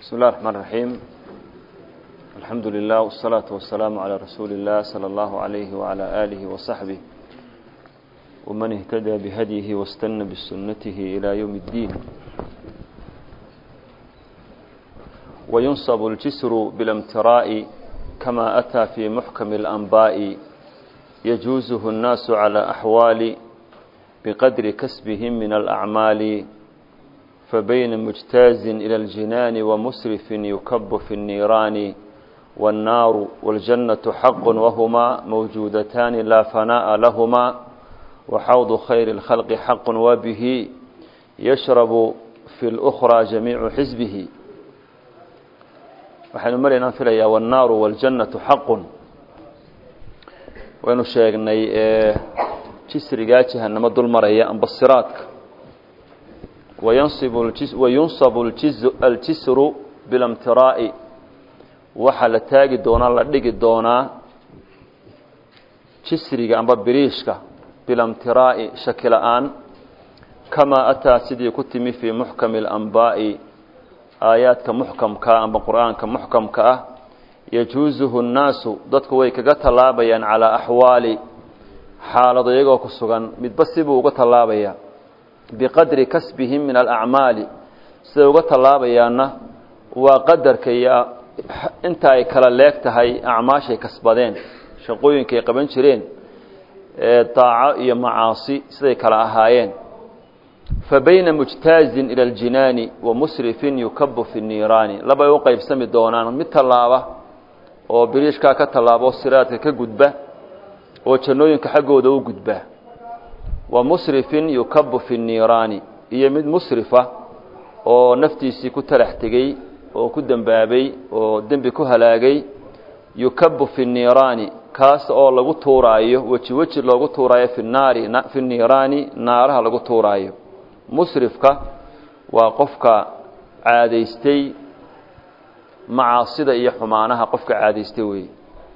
بسم الله الرحمن الرحيم الحمد لله والصلاة والسلام على رسول الله صلى الله عليه وعلى آله وصحبه ومن اهتدى بهديه واستنى بسنته إلى يوم الدين وينصب الجسر بالامتراء كما أتى في محكم الأنباء يجوزه الناس على أحوال بقدر كسبهم من الأعمال فبين مجتاز إلى الجنان ومسرف يكب في النيران والنار والجنة حق وهما موجودتان لا فناء لهما وحوض خير الخلق حق وبه يشرب في الأخرى جميع حزبه waxaynu maraynaan filayaa wannaaru waljannatu xaqun waynu sheegnay jisrigaa jahanamo dul maraya amba siraadka wayunsabu aljisru bilamtiraa'i waxaa la taagi doonaa la dhigi doonaa jisriga amba biriishka bilamtiraa'i shaki la-aan kamaa ataa sidii ku timi fii muxkami alanbaa'i aayaadka muxkamkaa amba qur-aanka muxkamka ah yajuusuhu nnaasu dadku way kaga tallaabayaan calaa axwaali xaalado iyagoo ku sugan midba sibuu uga tallaabayaa biqadri kasbihim min alacmaali siday uga tallaabayaanna waa qadarka iyo inta ay kala leeg tahay acmaashay kasbadeen shaqooyinkaay qaban jireen ee daaco iyo macaasi siday kala ahaayeen fa bayna mujtaazin ila aljinaani wa musrifin yukabu fi niiraani labay u qaybsami doonaan mid tallaaba oo biriishkaa ka tallaaba oo siraadka ka gudba oo jannooyinka xaggooda u gudba wa musrifin yukabu fi niiraani iyo mid musrifa oo naftiisii ku talax tegey oo ku dembaabay oo dembi ku halaagay yukabu fi niiraani kaas oo lagu tuuraayo weji weji loogu tuuraayo fi naari fi niiraani naaraha lagu tuuraayo musrifka waa qofka caadaystay macaasida iyo xumaanaha qofka caadaystay weeye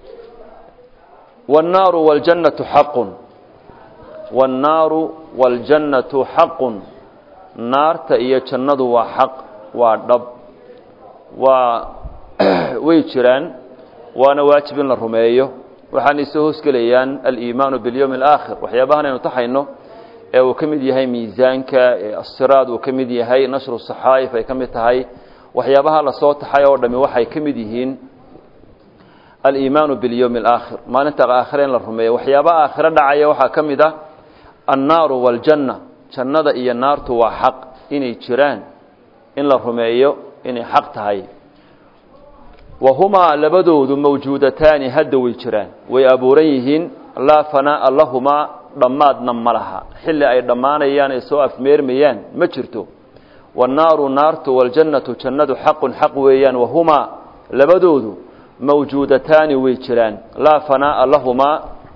wاnnaaru wاljannatu xaqun wاnnaaru wاljannatu xaqun naarta iyo jannadu waa xaq waa dhab waa way jiraan waana waajib in la rumeeyo waxaana isoo hoosgelayaan aliimaanu biاlyowmi اlaakhir waxyaabahan aynu taxayno ee uu ka mid yahay miisaanka asiraad uu ka mid yahay nashru saxaa'if ay ka mid tahay waxyaabaha lasoo taxay oo dhami waxay ka mid yihiin aliimaanu biاlyowmi اlaakhir maalinta aakhire in la rumeeyo waxyaabaha aakhiro dhacaya waxaa ka mid ah annaaru wاljanna jannada iyo naartu waa xaq inay jiraan in la rumeeyo inay xaq tahay wahumaa labadoodu mawjuudataani hadda way jiraan way abuuran yihiin laa fanaa'a lahumaa dhammaadna ma laha xilli ay dhammaanayaan ay soo afmeermayaan ma jirto wannaaru naartu waljannatu jannadu xaqun xaq weeyaan wahumaa labadoodu mawjuudataani way jiraan laa fanaa'a lahumaa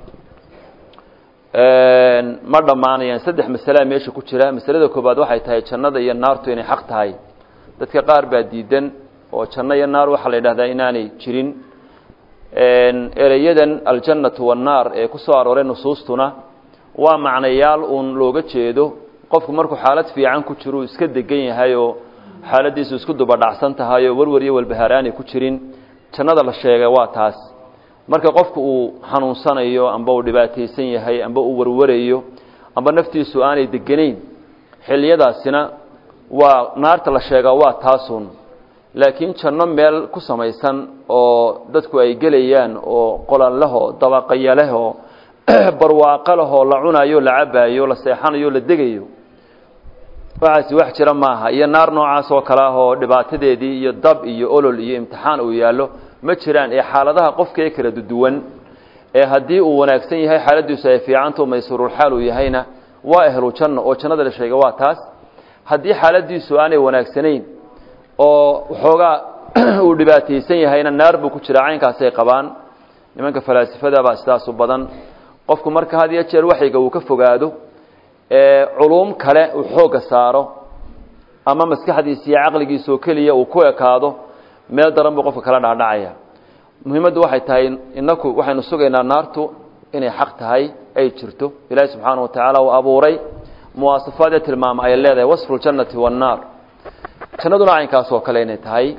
ma dhammaanayaan saddex masalea meesha ku jira masalada koobaad waxay tahay jannada iyo naartu inay xaq tahay dadka qaar baa diidan oo janno iyo naar waxaa la yidhahdaa inaanay jirin ereyadan aljannatu wannaar ee ku soo arooray nusuustuna waa macnayaal uun looga jeedo qofku markuu xaalad fiican ku jiro uu iska degan yahay oo xaaladiisu isku dubadhacsan tahay oo warwar iyo walbahaaraanay ku jirin jannada la sheegay waa taas marka qofku uu xanuunsanayo amba uu dhibaataysan yahay amba uu warwarayo amba naftiisu aanay deganayn xilliyadaasina waa naarta la sheegaa waa taasun laakiin janno meel ku samaysan oo dadku ay gelayaan oo qolanlehoo dabaqayalehoo barwaaqo lehoo la cunayo la cabaayo la seexanayo la degayo waxaasi wax jira maaha iyo naar noocaas oo kale ah oo dhibaatadeedii iyo dab iyo olol iyo imtixaan uu yaallo ma jiraan ee xaaladaha qofka ee kala duwan ee haddii uu wanaagsan yahay xaaladiisu ay fiicanto maysuurulxaal uu yahayna waa ehlu janno oo jannada la sheega waa taas haddii xaaladiisu aanay wanaagsanayn oo waxoogaa uu dhibaataysan yahayna naar buu ku jiraa caynkaasay qabaan nimanka falaasifada baa sidaas u badan qofku marka had iyo jeer waxayga uu ka fogaado ee culuum kale uu xoogga saaro ama maskaxdiisa iyo caqligiisa oo keliya uu ku ekaado meel daran buu qofka kala dhacdhacaya muhiimaddu waxay tahay inaku waxaynu sugaynaa naartu inay xaq tahay ay jirto ilaahi subxaana wa tacaala uu abuuray muwaasafaad ee tilmaama ay leedahay wasfu ljannati wannaar jannaduna caynkaas oo kale inay tahay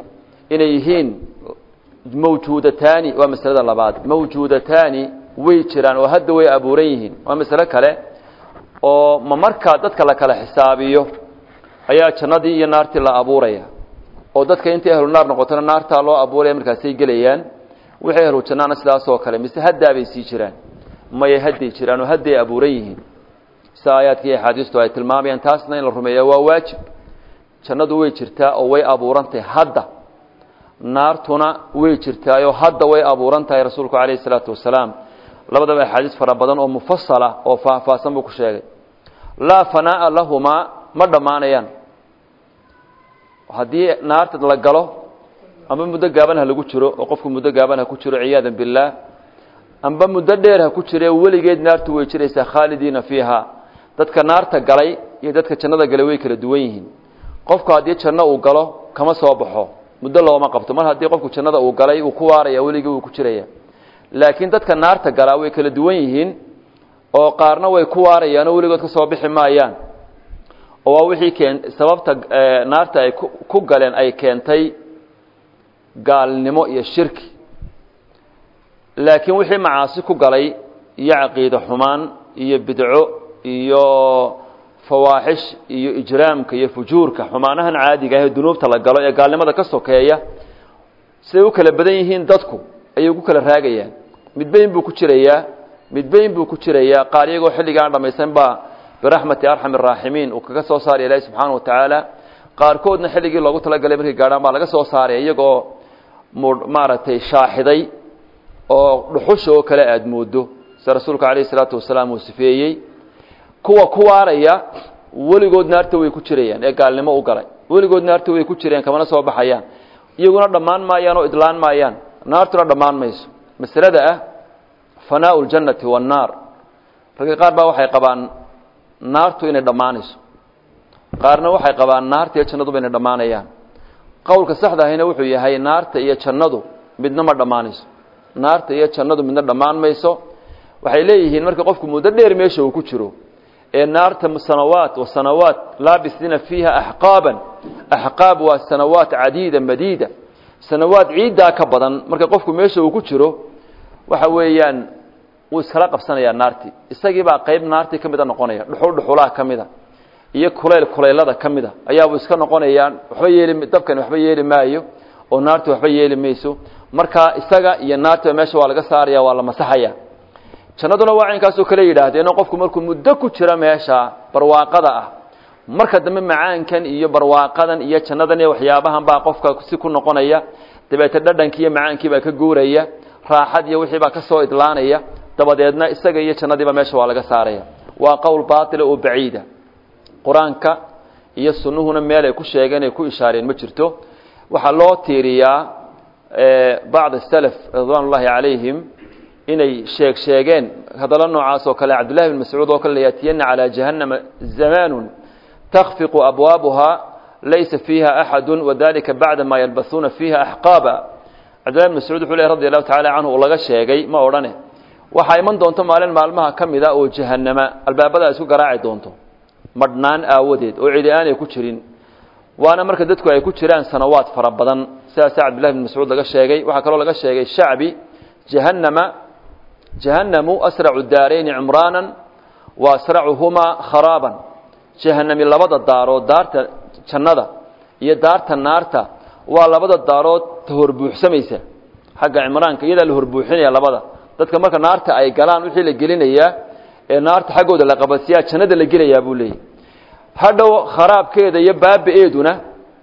inay yihiin mawjuudataani waa masalada labaad mawjuudataani way jiraan oo hadda way abuuran yihiin waa masalo kale oo ma markaa dadka la kala xisaabiyo ayaa jannadii iyo naartii la abuuraya oo dadka intay ahlu naar noqotona naartaa loo abuuraya markaasay gelayaan wixii ahlu jannaana sidaasoo kale mise haddaabay sii jiraan maya hadday jiraan oo hadday abuuran yihiin sida aayaadka iyo axaadiistu ay tilmaamayaan taasna in la rumeeya waa waajib jannadu way jirtaa oo way abuurantahay hadda naartuna way jirtaayoo hadda way abuuran tahay rasuulku calayhi isalaatu wasalaam labadaba axaadiis fara badan oo mufasala oo faahfaahsan buu ku sheegay laa fanaa'a lahumaa ma dhammaanayaan haddii naarta la galo amba muddo gaaban ha lagu jiro oo qofku muddo gaaban ha ku jiro ciyaadan billaah amba muddo dheer ha ku jire weligeed naartu way jiraysaa khaalidiina fiiha dadka naarta galay iyo dadka jannada galay way kala duwan yihiin qofku haddii janno uu galo kama soo baxo muddo looma qabto mar haddii qofku jannada uu galay uu ku waaraya weligii wuu ku jiraya laakiin dadka naarta galaa way kala duwan yihiin oo qaarna way ku waarayaan oo weligood ka soo bixi maayaan oo waa wixii keen sababta naarta ay ku galeen ay keentay gaalnimo iyo shirki laakiin wixii macaasi ku galay iyo caqiide xumaan iyo bidco iyo fawaaxish iyo ijraamka iyo fujuurka xumaanahan caadiga ah ee dunuubta la galo ee gaalnimada ka sokeeya siday u kala badan yihiin dadku ayay ugu kala raagayaan midbayn buu ku jirayaa midbayn buu ku jirayaa qaar iyagoo xilligaan dhammaysan baa biraxmati arxam araaximiin uu kaga soo saaraya ilaahi subxaana wa tacaala qaarkoodna xilligii loogu talagalay markay gaadhaan baa laga soo saaraya iyagoo maaragtay shaaxiday oo dhuxusha oo kale aada moodo sida rasuulku calayhi salaatu wasalaam uu sifeeyey kuwa ku waaraya weligood naarta way ku jirayaan ee gaalnimo u galay weligood naarta way ku jirayaan kamana soo baxayaan iyaguna dhammaan maayaan oo idlaan maayaan naartuna dhammaan mayso masalada ah fanaau ljannati wannaar ragga qaar baa waxay qabaan naartu inay dhammaanayso qaarna waxay qabaan naarta iyo jannaduba inay dhammaanayaan qowlka saxda ahina wuxuu yahay naarta iyo jannadu midna ma dhammaanayso naarta iyo jannadu midna dhammaan mayso waxay leeyihiin marka qofku muddo dheer meesha uu ku jiro ee naarta sanawaat wa sanawaat laabisiina fiiha axqaaban axqaab waa sanawaat cadiida madiida sanawaad ciiddaa ka badan marka qofku meesha uu ku jiro waxa weeyaan wuu iskala qabsanayaa naartii isagii baa qayb naartii ka mida noqonaya dhuxul dhuxulaha ka mida iyo kulayl kulaylada ka mida ayaabuu iska noqonayaa waxba yeeli dabkani waxba yeeli maayo oo naarti waxba yeeli mayso marka isaga iyo naartiba meesha waa laga saaraya waa la masaxaya jannaduna waa caynkaasoo kale yidhaahdeen qofku markuu muddo ku jiro meesha barwaaqada ah marka dambe macaankan iyo barwaaqadan iyo jannadan iyo waxyaabahan baa qofka si ku noqonaya dabeete dhadhankii iyo macaankii baa ka guuraya raaxad iyo wixii baa ka soo idlaanaya dabadeedna isaga iyo jannadiiba meesha waa laga saaraya waa qowl baatila oo baciida qur-aanka iyo sunnuhuna meel ay ku sheegeen ay ku ishaareen ma jirto waxaa loo tiiriyaa bacd salaf ridwaan ullaahi calayhim inay sheeg sheegeen hadallo noocaas oo kale cabdullahi bin mascuud oo kale layaatiyana calaa jahannama zamaanun takfiqu abwaabuha laysa fiiha axadu wadalika bacda ma yalbasuuna fiiha axqaaba cabdullahi bin mascuud wuxuu ley radi allahu tacala canhu uu laga sheegay ma odhane waxaa iman doonto maalin maalmaha ka mid a oo jahannama albaabada isku garaaci doonto madhnaan aawadeed oo cidi aanay ku jirin waana marka dadku ay ku jiraan sanawaad fara badan sidaasa cabdullahi bin mascuud laga sheegay waxaa kaloo laga sheegay shacbi jahannama jahannamu asracu daarayni cumraanan wa asracuhumaa kharaaban jahanami labada daarood daarta jannada iyo daarta naarta waa labada daarood ta horbuuxsamaysa xagga cimraanka iyadaa la horbuuxinaya labada dadka marka naarta ay galaan wixii la gelinayaa ee naarta xaggooda la qabadsiyaa jannada la gelayaa buu leeyahy hadhow kharaabkeeda iyo baaba-eeduna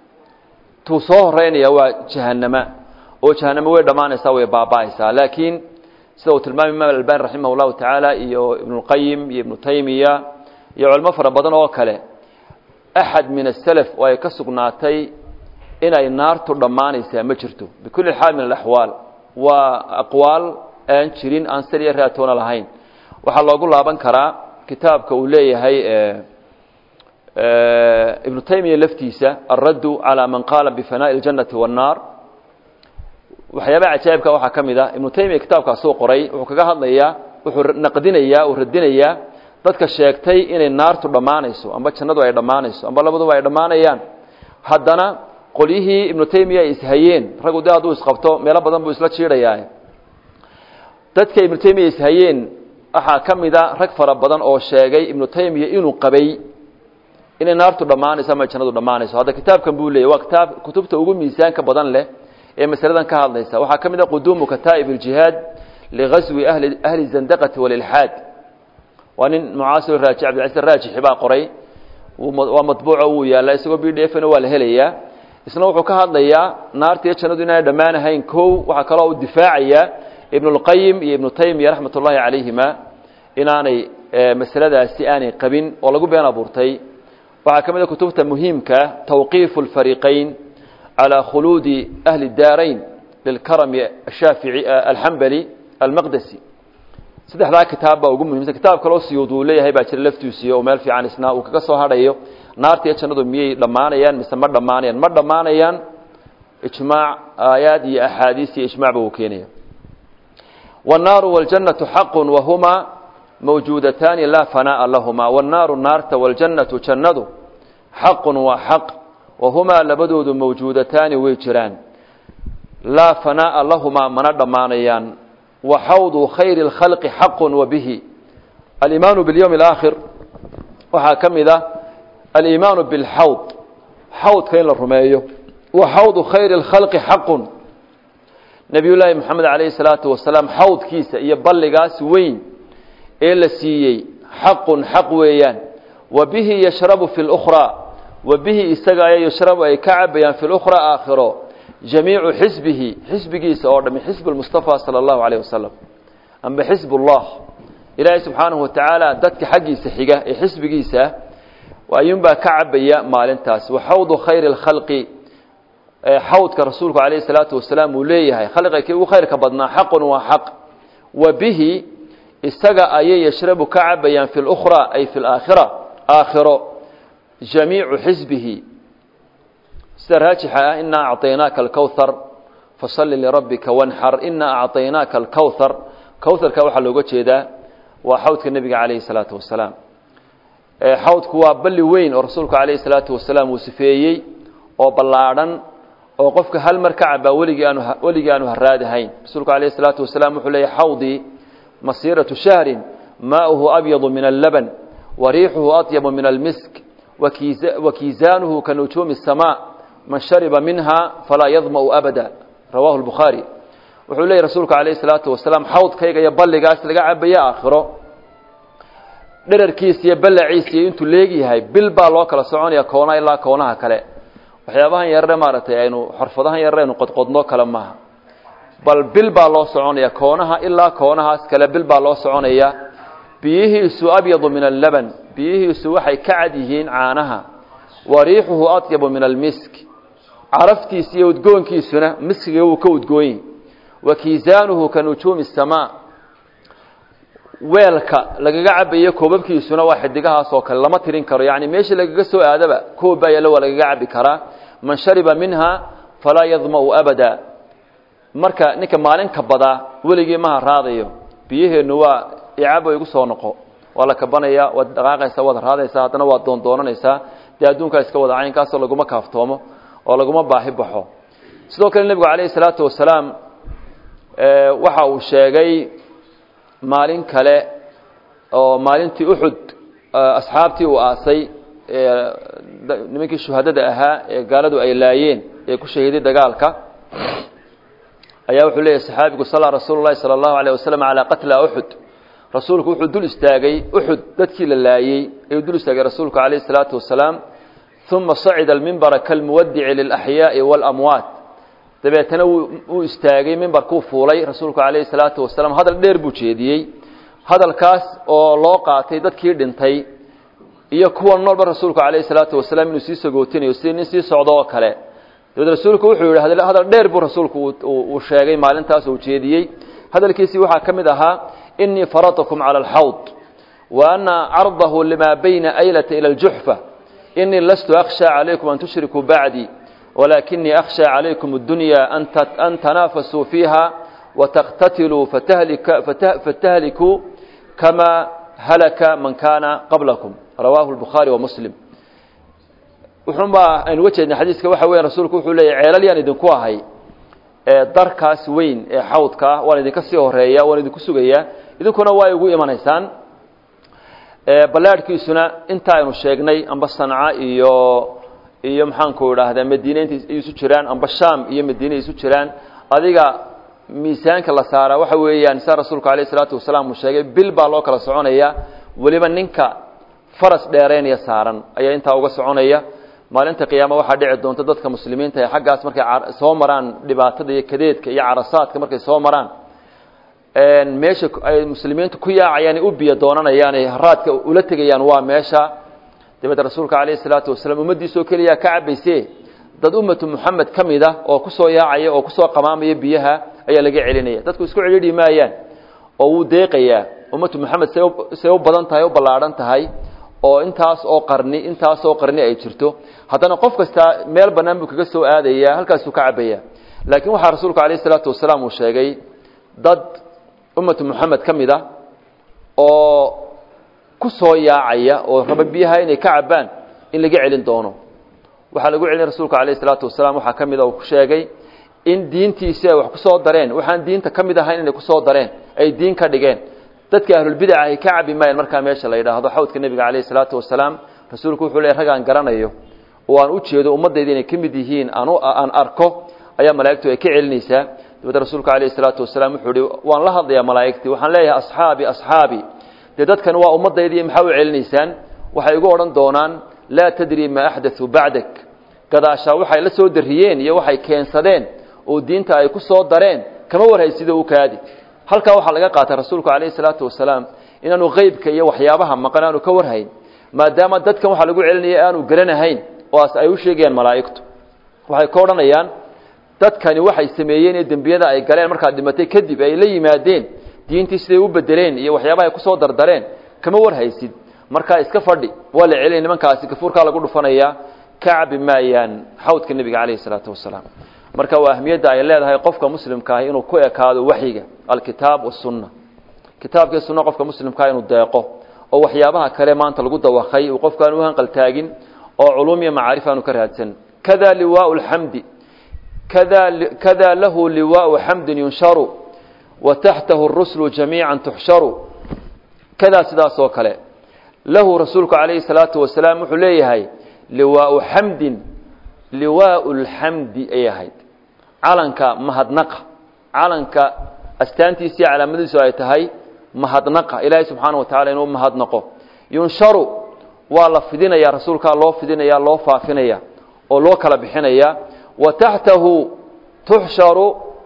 tuu soo horeynaya waa jahanama oo jahanamo way dhammaanaysaa way baaba-aysaa laakiin sida uu tilmaamay imaam albani raximah llahu tacaala iyo ibnuulqayim iyo ibnu taymiya iyo culimo fara badan oo kale axad min asalaf oo ay ka sugnaatay inay naartu dhammaanaysaa ma jirto bikulli xaal min alaxwaal waa aqwaal aan jirin aan sal iyo raatoona lahayn waxaa loogu laaban karaa kitaabka uu leeyahay ibnu taymiya laftiisa alraddu calaa man qaala bifanaa'i اljannati waannaar waxyaabaha cajaa'ibka waxaa ka mid ah ibnu taymiya kitaabkaasuu qoray wuxuu kaga hadlayaa wuxuu naqdinayaa uu radinayaa dadka sheegtay inay naartu dhammaanayso amba jannadu ay dhammaanayso amba labaduba ay dhammaanayaan haddana qolyihii ibnu taymiya ay ishayeen raggu de hadduu isqabto meelo badan buu isla jiidhayaa dadka ibnu taymiya ishayeen waxaa ka mida rag fara badan oo sheegay ibnu taymiya inuu qabay inay naartu dhammaanayso ama jannadu dhammaanayso hadda kitaabkan buu leeyay waa kitaab kutubta ugu miisaanka badan leh ee masaladan ka hadlaysa waxaa ka mid a quduumu kataa'ib iljihaad ligaswi ahli ahli zandaqati walilxaad waa nin mucaasir raaji cabdilcaziz raajixi baa qoray waa matbuuco wuu yaallaa isagoo b d fna waa la helayaa isna wuxuu ka hadlayaa naarta iyo jannadu inaanay dhammaanahayn kow waxaa kaloo uu difaacayaa ibnulqayim iyo ibnu taymiya raxmat ullaahi calayhima inaanay masaladaasi aanay qabin oo lagu been abuurtay waxaa ka mid a kutubta muhiimka tawqiifu alfariiqayn calaa khuluudi ahli daarayn lilkarami ashaafici alxambali almaqdesi saddexdaa kitaab baa ugu muhimsan kitaab kaloo siyuud uu leeyahay baa jira laftiisiyo oo meel fiican isna uu kaga soo hadhayo naarta iyo jannadu miyay dhammaanayaan mise ma dhammaanayaan ma dhammaanayaan ijmaac aayaad iyo axaadiis iyo ijmacba uu keenaya wاnnaaru wاljannatu xaqu wahumaa mawjuudataani laa fanaa'a lahumaa wاnnaaru naarta wاljannatu jannadu xaqun waa xaq wahumaa labadoodu mawjuudataani way jiraan laa fanaa'a lahumaa mana dhammaanayaan waxawdu khayri اlkhalqi xaqu wabihi aliimaanu biاlyowmi اlaakhir waxaa ka mid ah aliimaanu biاlxawd xawdka in la rumeeyo wa xawdu khayri اlkhalqi xaqun nebiy llaahi moxamed calayhi salaatu wasalaam xawdkiisa iyo balligaas weyn ee la siiyey xaqun xaq weeyaan wa bihi yashrabu fi lukhraa wa bihi isaga ayaa yashrabu ay ka cabayaan fi lukhraa aakhiro jamiicu xisbihi xisbigiisa oo dhami xisb lmustafa sala allahu alayh wasalam amba xisb ullah ilaahay subxaanahu watacaala dadka xaggiisa xiga ee xisbigiisa ayuunbaa ka cabaya maalintaas wa xawdu khayri lkhalqi xawdka rasuulku calayhi salaatu wasalaam uu leeyahay khalqiga kii ugu khayrka badnaa xaqun waa xaq wa bihi isaga ayay yashrabu ka cabayaan fi lukhraa ay fi laakhira aakhiro jamiicu xisbihi sida raajixa ah inaa acطaynaaka alkowhar fasalli lirabbika wanxar inaa acطaynaaka alkowhar kowharka waxaa looga jeedaa waa xawdka nebiga calayhi salaatu wasalaam xawdku waa balli weyn oo rasuulku calayhi salaatu wasalaam uu sifeeyey oo ballaadhan oo qofka hal mar ka cabaa weligii aanu weligii aanu haraadahayn rasuulku calayhi salaatu wasalaam wuxuu leeyahy xawdii masiiratu shahrin maauhu abyadu min allaban wa riixuhu atyabu min almisk wakiisaanuhu ka nujuumi الsamaa man shariba minha falaa yadma'u abada rawahu lbukhaari wuxuu leeyahy rasuulku calayhi salaatu wasalaam xawdkayga iyo balligaas laga cabaya aakhiro dherarkiisa iyo ballaciisa iyo intuu leegyahay bil baa loo kala soconaya koona ilaa koonaha kale waxyaabahan yarare maaragtay aynu xorfadahan yarare aynu qodqodno kale maaha bal bil baa loo soconaya koonaha ilaa koonahaas kale bil baa loo soconaya biyihiisu abyadu min allaban biyihiisu waxay ka cad yihiin caanaha wa riixuhu atyabu min almisk caraftiisa iyo udgoonkiisuna miskiga wuu ka udgoonyi wa kiisaanuhu ka nujuumi الsamaa weelka lagaga cabayo koobabkiisuna waa xidigahaas oo kale lama tirin karo yani meeshii lagaga soo aadaba koob baa yallo waa lagaga cabi karaa man shariba minha falaa yadma'u abada marka ninka maalinka badaa weligii maha raadayo biyaheennu waa icabo igu soo noqo waa la kabanaya waad dhaqaaqaysaa waad raadaysaa haddana waad doondoonanaysaa dee adduunkaa iska wada caynkaasoo laguma kaaftoomo oo laguma baahi baxo sidoo kale nebigu calayhi salaatu wasalaam waxa uu sheegay maalin kale oo maalintii uxud asxaabtii uu aasay nimankii shuhadada ahaa ee gaaladu ay laayeen ee ku shahiiday dagaalka ayaa wuxuu leeyahy saxaabigu sala rasuulu llahi sala allahu alayh wasalam calaa qatla uxud rasuulku wuxuu dul istaagay uxud dadkii la laayey ayuu dul istaagay rasuulku calayhi salaatu wasalaam uma sacida almimbara kalmuwadici lilaxyaa'i waalamwaat dabeetana wuu istaagay mimbarkuu fuulay rasuulku calayhi salaatu wasalaam hadal dheer buu jeediyey hadalkaas oo loo qaatay dadkii dhintay iyo kuwa noolba rasuulku calayhi salaatu wasalaam inuu sii sagootinayo si nin sii socdo oo kale dabeed rasuulku wuxuu yidhi hadal dheer buu rasuulku uu sheegay maalintaas uu jeediyey hadalkiisii waxaa ka mid ahaa inii faradtukum cala alxawd wa ana cardahu lima bayna aylata ila aljuxfa inii lastu akhsha calaykum an tushrikuu bacdii walakinii akhsha calaykum addunya an tanaafasuu fiiha wataqtatiluu fatahlikuu kama halaka man kaana qablakum rawaahu lbukhaari wa muslim wuxuunbaa aynu uga jeednay xadiiska waxa weya rasuulku wuxuu leeyahy ceelal yaan idinku ahay darkaas weyn ee xawdkaa waan idinka sii horeeya waan idinku sugayaa idinkuna waa igu imanaysaan ballaadhkiisuna inta aynu sheegnay amba sanca iyo iyo maxaanku idhaahdaa madiine inta isu jiraan amba sham iyo madiine isu jiraan adiga miisaanka la saaraa waxa weeyaan saa rasuulku alayh isalaatu wasalaam uu sheegay bil baa loo kala soconaya weliba ninka faras dheeraynaya saaran ayaa intaa uga soconaya maalinta qiyaama waxaa dhici doonta dadka muslimiinta ee xaggaas markay soo maraan dhibaatada iyo kadeedka iyo carasaadka markay soo maraan meesha ay muslimiintu ku yaacayaan u biyo doonanayaan ay haraadka ula tegayaan waa meesha dabeed rasuulka calayhi salaatu wasalaam ummaddiisoo keliya ka cabayse dad ummatu muxamed ka mid a oo kusoo yaacaya oo kusoo qamaamaya biyaha ayaa laga celinaya dadku isku celidhi maayaan oo wuu deeqayaa ummatu moxamed say say u badan tahay u ballaadhan tahay oo intaas oo qarni intaas oo qarni ay jirto haddana qof kasta meel bannaan buu kaga soo aadaya halkaasuu ka cabaya laakiin waxaa rasuulku calayhi salaatu wasalaam uu sheegay dad ummatu moxamed ka mid a oo ku soo yaacaya oo raba biyaha inay ka cabbaan in laga celin doono waxaa lagu celin rasuulku calayhi salaatu wasalaam waxaa ka mid a uu ku sheegay in diintiisi ay wax ku soo dareen waxaan diinta ka mid ahayn inay kusoo dareen ay diin ka dhigeen dadka ahlulbidaca ay ka cabi maayeen markaa meesha la yidhaahdo xawdka nebiga calayhi salaatu wasalaam rasuulku wuxuu leey ragaan garanayo oo aan u jeedo ummaddayda inay ka mid yihiin aan aan arko ayaa malaa'igtu ay ka celinaysaa dabeed rasuulku calayhi salaatu wasalaam wuxuu ihi waan la hadlayaa malaa'igtii waxaan leeyahay asxaabi asxaabi dee dadkan waa ummaddaydii maxaa u celinaysaan waxay igu odhan doonaan laa tadri maa axdaثuu bacdak gadaashaa waxay la soo dariyeen iyo waxay keensadeen oo diinta ay ku soo dareen kama warhaysido u kaadi halkaa waxaa laga qaatay rasuulku calayhi salaatu wasalaam inaanu qeybka iyo waxyaabaha maqan aanu ka warhayn maadaama dadkan waxaa lagu celinaya aanu garanahayn oas ay u sheegayaan malaa'igtu waxay ka odhanayaan dadkani waxay sameeyeen ee dembiyada ay galeen markaad dhimatay kadib ay la yimaadeen diintii siday u bedeleen iyo waxyaabaha ay kusoo dardareen kama warhaysid markaa iska fadhi waa la celinaya nimankaasi gafuurkaa lagu dhufanayaa ka cabi maayaan xawdka nebiga calayhi salaatu wasalaam marka waa ahmiyadda ay leedahay qofka muslimka ahi inuu ku ekaado waxyiga alkitaab wasunna kitaabkii sunna qofka muslimkaa inuu deeqo oo waxyaabaha kale maanta lagu dawakay uu qofku aan u hanqaltaagin oo culuum iyo macaarif aanu ka raadsan kada liwaau lxamdi kada kada lahu liwaau xamdin yunsharu wa taxtahu ruslu jamiica tuxsharu kadaa sidaas oo kale lahu rasuulku calayhi salaatu wasalaam wuxuu leeyahay liwaau xamdin liwaau lxamdi ay ahayd calanka mahadnaqa calanka astaantiisii calaamadiisu ay tahay mahadnaqa ilaahay subxaana wa tacala inuu mahadnaqo yunsharu waa la fidinaya rasuulkaa loo fidinaya loo faafinaya oo loo kala bixinaya wa taxtahu tuxsharu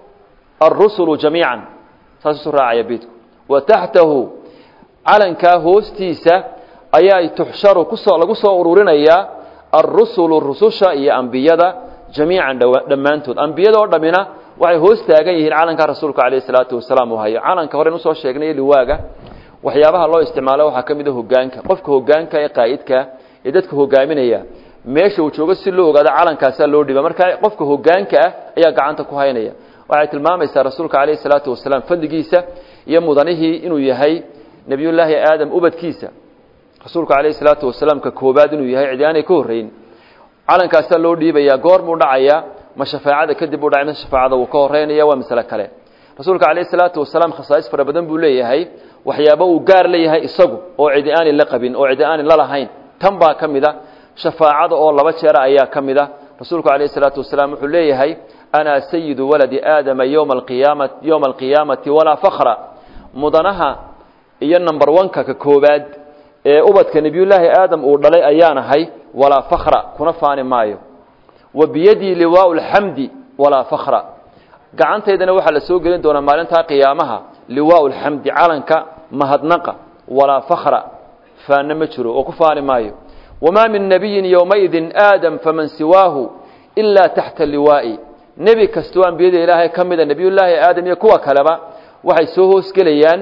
arusulu jamiica saas isu raacaya beidku wa taxtahu calankaa hoostiisa ayaa tuxsharu kusoo lagu soo ururinayaa arusulu rususha iyo ambiyada jamiican dhammaantood ambiyada oo dhammina waxay hoos taagan yihiin calanka rasuulka calayhi salaatu wasalaam uu hayo calanka horen usoo sheegnay liwaaga waxyaabaha loo isticmaalo waxaa ka mid a hogaanka qofka hogaanka ee qaa'idka ee dadka hogaaminaya meesha uu joogo si loo ogaado calankaasaa loo dhiba marka qofka hogaanka ah ayaa gacanta ku haynaya waxay tilmaamaysaa rasuulka calayhi salaatu wasalaam fadligiisa iyo mudanihii inuu yahay nebiyullaahi aadam ubadkiisa rasuulka calayhi salaatu wasalaam ka koobaad inuu yahay cidi aanay ka horreyn calankaasaa loo dhiibayaa goor buu dhacayaa ma shafaacada kadib buu dhacay mise shafaacada wuu ka horeynaya waa masale kale rasuulka calayhi salaatu wasalaam khasaais fara badan buu leeyahay waxyaaba uu gaar leeyahay isagu oo cidi aanin la qabin oo cidi aanin la lahayn tan baa ka mid a shafaacada oo laba jeera ayaa ka mid a rasuulku calayhi salaatu wasalaam wuxuu leeyahay ana sayidu waladi aadama yowma alqiyaama yowma alqiyaamati walaa fakra mudanaha iyo number one-ka ka koobaad ee ubadka nebiyullaahi aadam uu dhalay ayaanahay walaa fakra kuna faani maayo wa biyadii liwaau lxamdi walaa fakra gacantaydana waxaa la soo gelin doonaa maalintaa qiyaamaha liwaau lxamdi calanka mahadnaqa walaa fakra faanna ma jiro oo ku faani maayo wamaa min nabiyin yowmaidin aadam faman siwaahu ilaa taxta liwaa'i nebi kastoo ambiyada ilaahay ka mida nebiyullaahi aadam iyo kuwa kaleba waxay soo hoosgelayaan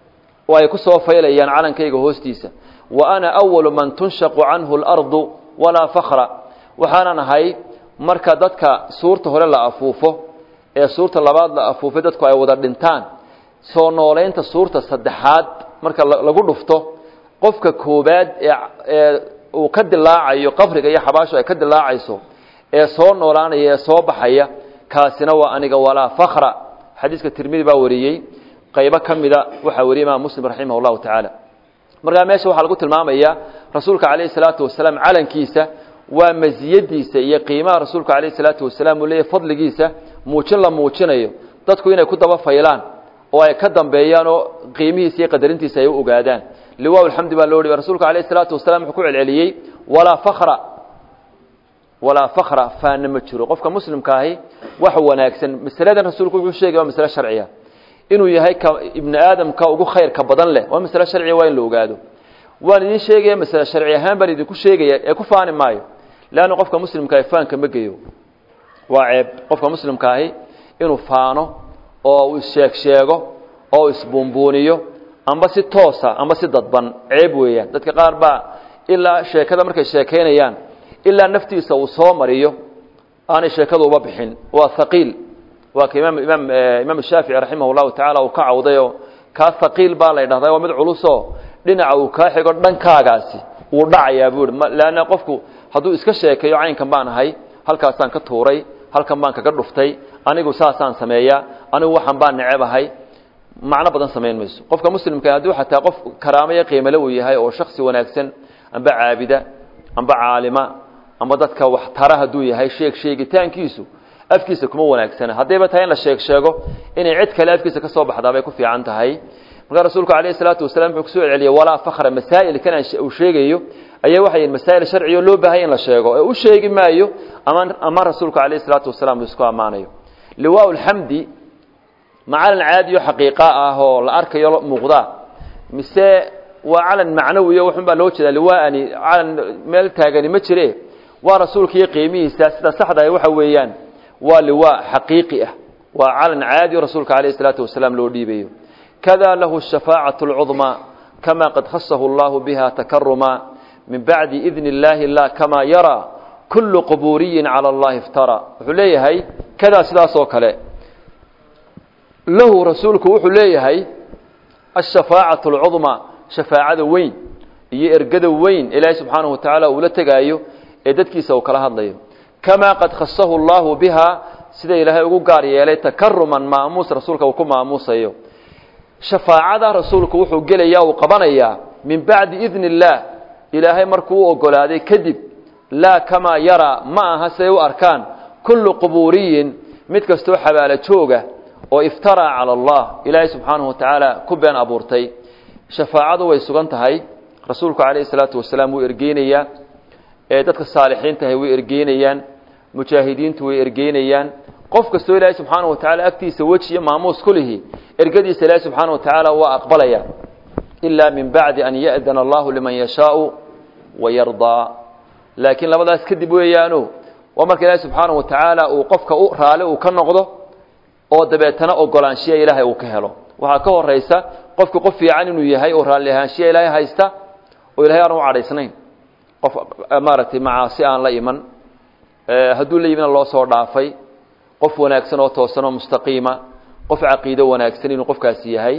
oo ay ku soo faylayaan calankayga hoostiisa wa ana awalu man tunshaqu canhu alardu walaa fakra waxaanan ahay marka dadka suurta hore la afuufo ee suurta labaad la afuufay dadku ay wada dhintaan soo noolaynta suurta saddexaad marka lagu dhufto qofka koobaad ee uu ka dilaacayo qabriga iyo xabaashu ay ka dilaacayso ee soo noolaanaya ee soo baxaya kaasina waa aniga walaa fakra xadiiska tirmidi baa wariyey qaybo ka mida waxaa wariyey imaam muslim raximah llahu tacaala markaa meesha waxaa lagu tilmaamayaa rasuulka calayhi salaatu wasalaam calankiisa waa masiyadiisa iyo qiimaha rasuulka calayhi salaatu wasalaam uu leeyahy fadligiisa muujin la muujinayo dadku inay ku daba faylaan oo ay ka dambeeyaan oo qiimihiisa iyo qadarintiisa ay u ogaadaan liwaa alxamdi baa loo dhiba rasuulka calayhi salaatu wasalam wuxuu ku celceliyey walaa fakra walaa fakra faana ma jiro qofka muslimka ahi wax wanaagsan masaladan rasuulku wuxuu sheegay waa masale sharciya inuu yahay ka ibni aadamka ugu khayrka badan leh waa masale sharciya waa in la ogaado waan idin sheegaya masale sharci ahaan baan idinku sheegaya ee ku faani maayo leanna qofka muslimka ahi faanka ma geyo waa ceeb qofka muslimka ahi inuu faano oo uu issheeg sheego oo isbuunbuuniyo amba si toosa amba si dadban ceeb weeyaan dadka qaar baa ilaa sheekada markay sheekaynayaan ilaa naftiisa uu soo mariyo aanay sheekadu uba bixin waa haqiil waa ka imaam imaam imaam shaafici raximah llahu tacaala uu ka cawdayoo kaa haqiil baa la ydhahdaa waa mid culusoo dhinaca uu kaa xigo dhankaagaasi wuu dhacayaa buu ihi leanna qofku hadduu iska sheekeeyo caynkan baan ahay halkaasaan ka tuuray halkan baan kaga dhuftay anigu saasaan sameeyaa anigu waxaan baan necebahay macno badan samayn mayso qofka muslimka hadduu xataa qof karaamaya qiimale uu yahay oo shaksi wanaagsan amba caabida amba caalima amba dadka wax tara hadduu yahay sheeg sheegitaankiisu afkiisa kuma wanaagsana haddayba tahay in la sheeg sheego inay cid kale afkiisa ka soo baxdaa bay ku fiican tahay markaa rasuulku calayhi salaatu wasalam wuxuu kusoo celceliyey walaa fakra masaa'ilkan uu sheegayo ayaa waxay yihin masaa'il sharciyo loo baahaya in la sheego ee u sheegi maayo ama ama rasuulku calayhi salaatu wasalaam uu isku ammaanayo liwaa lxamdi macalan caadiyo xaqiiqa ah oo la arkayo muuqdaa mise waa calan macnawiyo waxun baa loo jeedaa liwaani calan meel taagani ma jire waa rasuulka iyo qiimihiisa sida saxdahay waxa weeyaan waa liwaa xaqiiqi ah waa calan caadiyo rasuulka calayhi salaatu wasalaam loo dhiibayo kada lahu shafaacatu lcudmaa kama qad khasahu allahu biha takaruma min bacdi idni illaahi la kama yaraa kullu qubuuriyin cala allahi iftara wuxuu leeyahay kadaa sidaas oo kale lahu rasuulku wuxuu leeyahay ashafaacatu alcudmaa shafaacada weyn iyo ergada weyn ilaahay subxaanahu wa tacaala uula tegaayo ee dadkiisa uu kala hadlayo kamaa qad khasahu allahu biha sida ilaahay ugu gaar yeelay takaruman maamuus rasuulka uu ku maamuusayo shafaacada rasuulku wuxuu gelaya uu qabanayaa min bacdi idni illaah ilaahay markuu u ogolaaday kadib laa kamaa yaraa ma aha siday u arkaan kullu qubuuriyin mid kastoo xabaalo jooga oo iftaraa cala allah ilaahay subxaanahu wa tacaala ku been abuurtay shafaacadu way sugan tahay rasuulku calayhi salaatu wasalaam wuu ergeynayaa ee dadka saalixiintahay way ergeynayaan mujaahidiintu way ergeynayaan qof kastoo ilaahay subxaanahu wa tacala agtiisa weji iyo maamuus ku lihi ergadiisa ilaahay subxaanahu wa tacaala waa aqbalaya ilaa min bacdi an ya'dana allahu liman yashaau wayardaa laakiin labadaas kadib weeyaano waa marka ilaahay subxaanahu wa tacaala uu qofka u raali uu ka noqdo oo dabeetana ogolaanshiya ilaahay uu ka helo waxaa ka horaysa qofku qof fiican inuu yahay oo raalli ahaanshiya ilaahay haysta oo ilahay aan u cadhaysnayn qof maaragtay macaasi aan la iman hadduu la yimina loo soo dhaafay qof wanaagsan oo toosan oo mustaqiima qof caqiido wanaagsan inuu qofkaasi yahay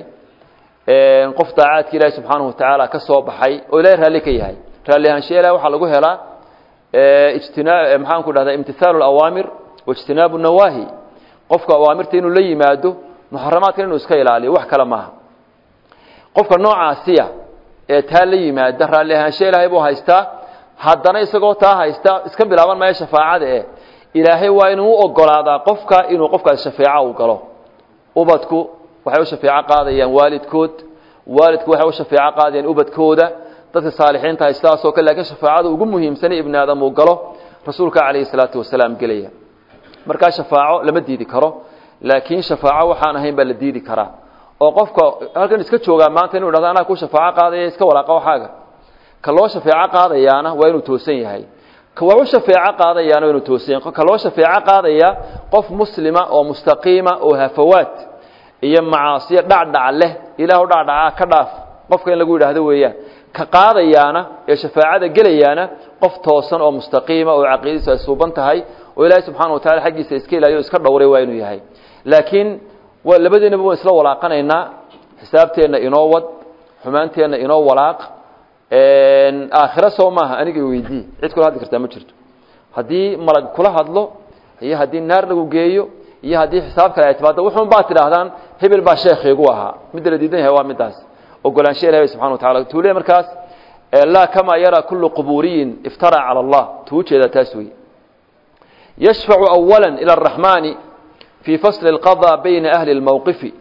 qof daacaadka ilaahay subxaanahu wa tacaala ka soo baxay oo ilahay raalli ka yahay raalli ahaanshiya ilahay waxaa lagu helaa ijtinaa maxaan ku dhahdaa imtihaalu alawaamir waijtinaabu nawaahi qofka awaamirta inuu la yimaado muxaramaadkan inuu iska ilaaliyo wax kale maaha qofka noocaasiya ee taa la yimaada raalli ahaansho ilaahay buu haystaa haddana isagoo taa haysta iska bilaaban maayo shafaacada eh ilaahay waa inuu u ogolaadaa qofka inuu qofkaasi shafeeco u galo ubadku waxay u shafeeco qaadayaan waalidkood waalidku waxay u shafeeco qaadayaan ubadkooda dadka saalixiinta hay sidaasoo kale lakiin shafaacada ugu muhiimsanay ibni aadam uu galo rasuulka calayhi salaatu wasalaam gelaya markaa shafaaco lama diidi karo laakiin shafaaco waxaan ahayn baa la diidi karaa oo qofka halkan iska joogaa maanta inu dhahdo anaa ku shafaaco qaadaya iska walaaqa waxaaga ka loo shafeeco qaadayaana waa inuu toosan yahay ka wax u shafeeco qaadayaana waa inuu toosan yahay ka loo shafeeco qaadaya qof muslima oo mustaqiima oo hafawaad iyo macaasiyo dhacdhac leh ilaahu dhacdhacaa ka dhaaf qofka in lagu yidhaahdo weeyaan ka qaadayaana ee shafaacada gelayaana qof toosan oo mustaqiima oo caqiidadiisu ay suuban tahay oo ilaahay subxaana wa tacala xaggiisa iska ilaaliyo o iska dhowray waa inuu yahay laakiin waa labadeennaba waan isla walaaqanaynaa xisaabteenna inoo wad xumaanteenna inoo walaaq aakhiro soo maaha aniga weydii cid kula hadli kartaa ma jirto haddii malag kula hadlo iyo haddii naar lagu geeyo iyo haddii xisaab kale ay timaado wuxuun baad tidhaahdaan hebel baa sheekhiigu ahaa midda la diidan yahay waa midaas ogolaansha ilahi subxana wa tacala tuule markaas laa kamaa yaraa kullu qubuuriyin iftara cala allah tuu jeedaa taas wey yashfacu awala ila araxmaani fii fasli اlqaضى bayna ahli اlmowqifi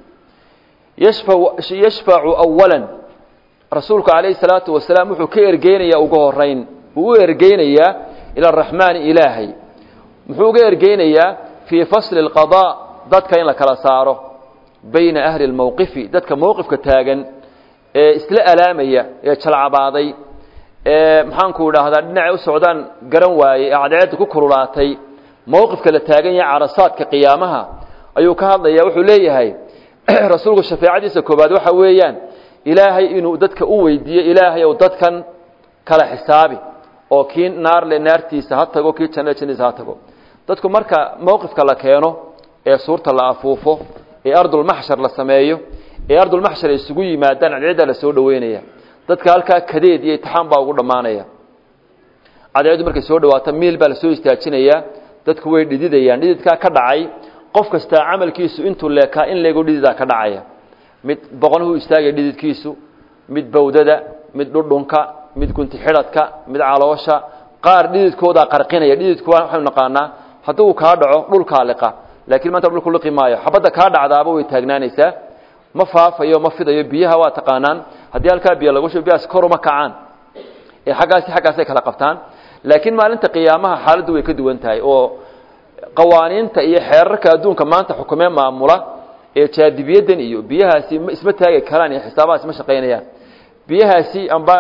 yashfacu awala rasuulku calayhi salaatu wasalaam wuxuu ka ergeynayaa ugu horeyn uu u ergeynayaa ila araxmaani ilaahay muxuu uga ergeynayaa fii fasli اlqaضاء dadka in la kala saaro bayna ahli اlmowqifi dadka mowqifka taagan ee isla alaamaya ee jalcabaaday ee maxaanku idhaahdaa dhinacay u socdaan garan waayey ee cadceedda ku kululaatay mowqifka la taagan yahay carasaadka qiyaamaha ayuu ka hadlaya wuxuu leeyahay rasuulku shafeecadiisa koobaad waxa weeyaan ilaahay inuu dadka u weydiiyo ilaahay ou dadkan kala xisaabi oo kii naarle naartiisa ha tago kii jannada jannadiisa ha tago dadku marka mowqifka la keeno ee suurta la afuufo ee ardulmaxshar la sameeyo ee ardulmaxshar ay isugu yimaadaan cadceeddaa la soo dhoweynaya dadka halkaa kadeed iyo itixaan baa ugu dhammaanaya cadceeddu markay soo dhawaato miil baa lasoo istaajinayaa dadku way dhididayaan dhididkaa ka dhacay qof kastaa camalkiisu intuu leekaa in leego dhididaa ka dhacaya mid boqonuhu istaagaya dhididkiisu mid bawdada mid dhudhunka mid gunti xidhadka mid caloosha qaar dhididkoodaa qarqinaya dhididku waxaynu naqaanaa hadduu kaa dhaco dhulkaa liqa laakiin maanta dhulku liqi maayo xabadda kaa dhacdaaba way taagnaanaysaa ma faafayo ma fidayo biyaha waa taqaanaan haddii halkaa biyo lagu shubo biyahaas kor uma kacaan ee xaggaasi xaggaasay kala qabtaan laakiin maalinta qiyaamaha xaaladdu way ka duwan tahay oo qawaaniinta iyo xeerarka adduunka maanta xukumee maamula ee jaadibiyadan iyo biyahaasi isma taagi karaan iyo xisaabahaasi ma shaqaynayaan biyahaasi amba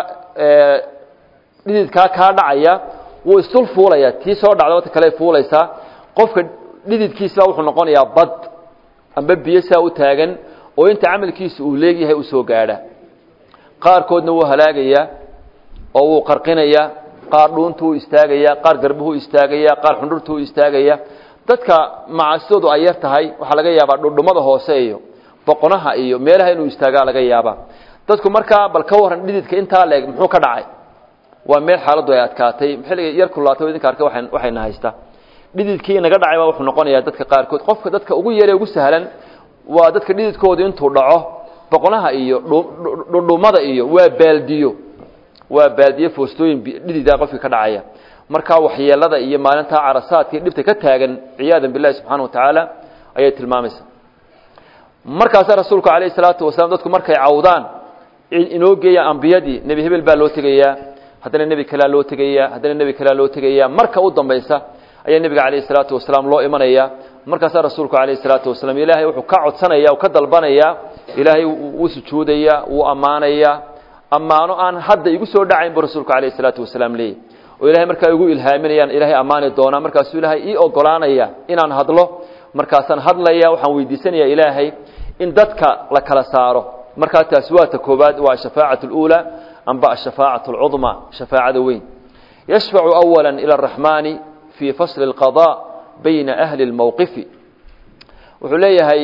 dhididkaa kaa dhacaya wuu isdul fuulaya tii soo dhacda wata kale fuulaysaa qofka dhididkiisibaa wuxuu noqonayaa bad amba biyo saa u taagan oo inta camalkiisa uu leegyahay u soo gaadha qaarkoodna wuu halaagayaa oo wuu qarqinayaa qaar dhuuntuu istaagaya qaar garbuhu istaagaya qaar xundhurtuu istaagaya dadka macasidoodu ay yar tahay waxaa laga yaabaa dhudhumada hoose iyo boqonaha iyo meelaha inuu istaagaa laga yaabaa dadku markaa bal ka waran dhididka intaa leeg muxuu ka dhacay waa meel xaaladdu ay adkaatay xilliga yar kulaatay idinka arkay waxay waxayna haysta dhididkii inaga dhacay baa wuxuu noqonayaa dadka qaarkood qofka dadka ugu yare ugu sahlan waa dadka dhididkoodu intuu dhaco boqonaha iyo dhudhumada iyo waa baaldiyo waa baadiye foostooyin dhididaa qofkii ka dhacaya markaa waxyeelada iyo maalintaa carasaadkii dhibta ka taagan ciyaadan billahi subxaana wa tacaala ayay tilmaamaysa markaasaa rasuulku calayhi salaatu wasalaam dadku markay cawdaan inoo geeya ambiyadii nebi hebel baa loo tegayaa haddana nebi kalea loo tegayaa haddana nebi kalea loo tegayaa marka u dambaysa ayaa nebiga calayhi salaatu wasalaam loo imanaya markaasaa rasuulku calayhi salaatu wasalaam ilaahay wuxuu ka codsanaya ka dalbanaya ilaahay wuu sujuudaya wuu ammaanaya ammaano aan hadda igu soo dhacayn buu rasuulku calayhi salaatu wasalaam leeyahy oo ilahay markaa igu ilhaaminayaan ilaahay ammaani doonaa markaasuu ilaahay ii ogolaanaya inaan hadlo markaasaan hadlaya waxaan weydiisanaya ilaahay in dadka la kala saaro markaa taasi waa ta koobaad waa ashafaacat اluulaa amba ashafaacat اlcudma shafaacada weyn yashfacu awala ilى araxmaani fii fasli اlqaضاء bayna ahli اlmowqifi wuxuu leeyahay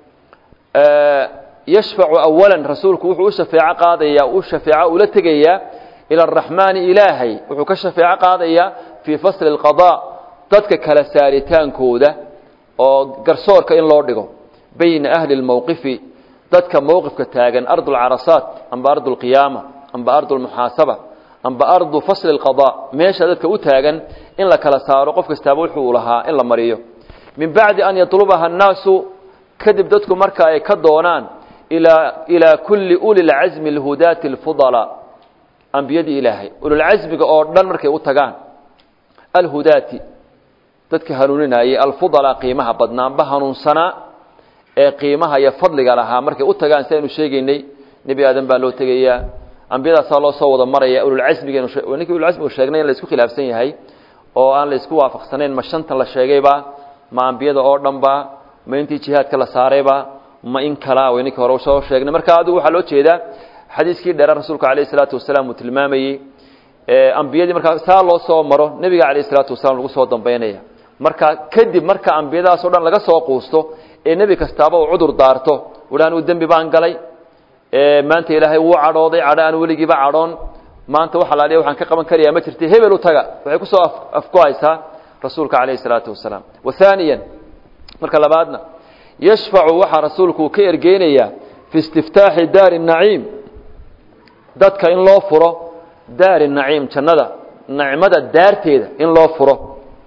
yashfacu awala rasuulku wuxuu u shafeeco qaadaya u shafeeco ula tegayaa ilى araxmaani ilaahay wuxuu ka shafeeco qaadayaa fii fasli اlqaضاء dadka kala saaritaankooda oo garsoorka in loo dhigo bayna ahli اlmowqifi dadka mowqifka taagan ardu lcarasaat amba ardu lqiyaama amba ardu lmuxaasaba amba ardu fasli اlqaضاء meesha dadka u taagan in la kala saaro qof kastaaba wuxuu lahaa in la mariyo min bacdi an yatlubaha الnaasu kadib dadku marka ay ka doonaan ilaa kulli uli lcasmi اlhudaati اlfudalaa ambiyadii ilaahay ululcasmiga oo dhan markay u tagaan alhudaati dadka hanuuninayay alfudalaa qiimaha badnaanba hanuunsanaa ee qiimaha iyo fadliga lahaa markay u tagaan si aynu sheegaynay nebi aadan baa loo tegayaa ambiyadaasaa loo soo wada maraya ululcasmiganinkii ululcasmigu sheegnay in la isku khilaafsan yahay oo aan la isku waafaqsanayn ma shantan la sheegayba ma ambiyada oo dhanba ma intii jihaadka la saarayba ma in kalaa wayninkii hore soo sheegnay marka adigu waxaa loo jeedaa xadiiskii dheera rasuulka alayh isalaatu wasalaam uu tilmaamayey ambiyadii markaa saa loo soo maro nebiga alayh isalaatu wasalaam lagu soo dambaynaya marka kadib marka ambiyadaasoo dhan laga soo quusto ee nebi kastaaba uu cudur daarto uha anuu dembi baan galay maanta ilaahay wuu cadhooday cadho aan weligiiba cadhoon maanta wax alaaliya waxaan ka qaban karayaa ma jirta hebel u taga waxay kusoo afku-haysaa rasuulka calayhi salaatu wasalaam wa haaniyan marka labaadna yashfacu waxaa rasuulku uu ka ergeynayaa fi istiftaaxi daari naciim dadka in loo furo daari naciim jannada nicmada daarteeda in loo furo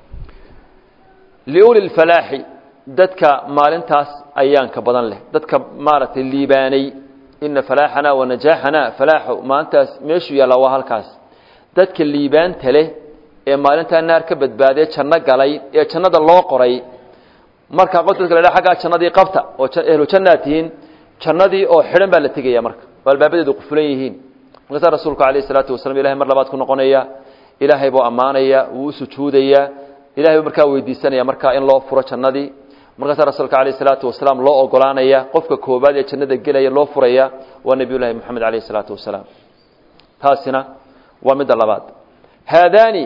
liuli lfalaaxi dadka maalintaas ayaanka badan leh dadka maaragtay liibaanay ina falaaxana wa najaaxana falaaxu maalintaas meeshuu yaallaa waa halkaas dadka liibaanta leh ee maalintaa naar ka badbaadee janno galay ee jannada loo qoray markaa qof dadka la dhaha aggaa jannadii qabta oo ehlu jannaad tihiin jannadii oo xidhan baa la tegaya marka oo albaabadeedu qufulan yihiin markaasaa rasuulku calayhi salaatu wasalam ilahay mar labaad ku noqonaya ilaahay buu ammaanaya wuu u sujuudayaa ilahay buu markaa weydiisanaya markaa in loo furo jannadii markaasaa rasuulka calayhi salaatu wasalaam loo ogolaanaya qofka koobaad ee jannada gelaya loo furaya waa nebiy llaahi moxamed calayhi salaatu wasalaam taasina waa midda labaad haadaani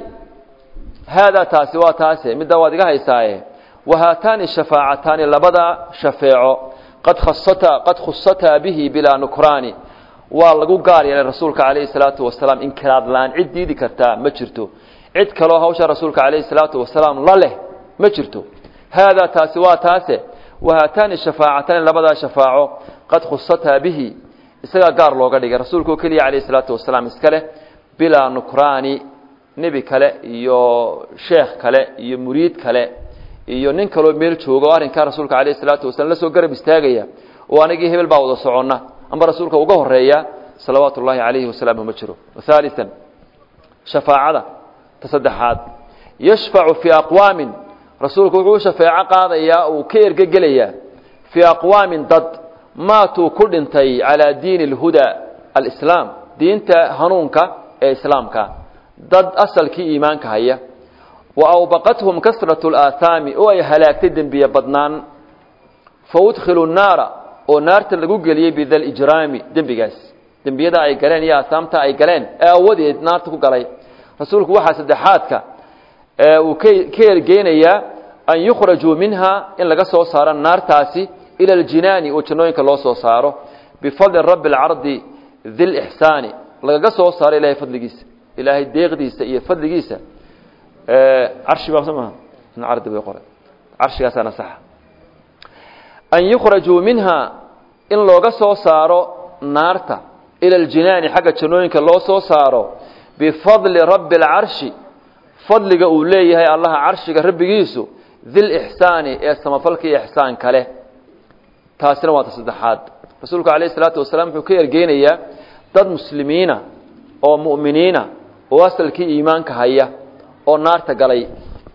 haadaa taasi waa taase midda waad iga haysaaye wahaataani shafaacataani labada shafeeco qad khasata qad khusataa bihi bilaa nukraani waa lagu gaar yeelay rasuulka calayhi salaatu wasalaam inkiraad la-aan cid diidi kartaa ma jirto cid kaloo hawsha rasuulka calayhi salaatu wasalaam la leh ma jirto haadaa taasi waa taase wahaataani shafaacataani labadaa shafaaco qad khusataa bihi isagaa gaar looga dhigay rasuulka oo keliya calayhi salaatu wasalaam iska leh bilaa nukraani nebi kale iyo sheekh kale iyo muriid kale iyo nin kaloo meel jooga oo arrinkaa rasuulka calayhi salaatu wasalam la soo garab istaagaya oo anigii hebel baa wada soconna amba rasuulka uga horeeya salawaatu ullaahi calayhi wasalaamu ma jiro haalian shafaacada ta saddexaad yashfacu fii aqwaamin rasuulku wuxuu shafeeco qaadayaa uu ka ergegelayaa fii aqwaamin dad maatuu ku dhintay calaa diini alhuda alislaam diinta hanuunka ee islaamka dad asalkii iimaanka haya wa awbaqathum kasratu alaahaami oo ay halaagtay dembiye badnaan fa udkhilu nnaara oo naarta lagu geliyey bidalijraami dembigaas dembiyada ay galeen iyo aahaamta ay galeen ee awadeed naarta ku galay rasuulku waxaa saddexaadka uu ka ergeynayaa an yukhrajuu minha in laga soo saaro naartaasi ila aljinaani oo jannooyinka loo soo saaro bifadli rabbi alcardi dilixsaani lagaga soo saaro ilahay fadligiisa ilaahay deeqdiisa iyo fadligiisa carshi baa soo maha in cardi bay qoray carshigaasaana saxa an yukhrajuu minha in looga soo saaro naarta ila aljinaani xagga jannooyinka loo soo saaro bifadli rabbi alcarshi fadliga uu leeyahay allaha carshiga rabbigiisu dilixsaani ee samafalka iyo ixsaanka leh taasina waa ta saddexaad rasuulku calayhi salaatu wasalaam wuxuu ka ergeynayaa dad muslimiina oo mu'miniina oo asalkii iimaanka haya oo naarta galay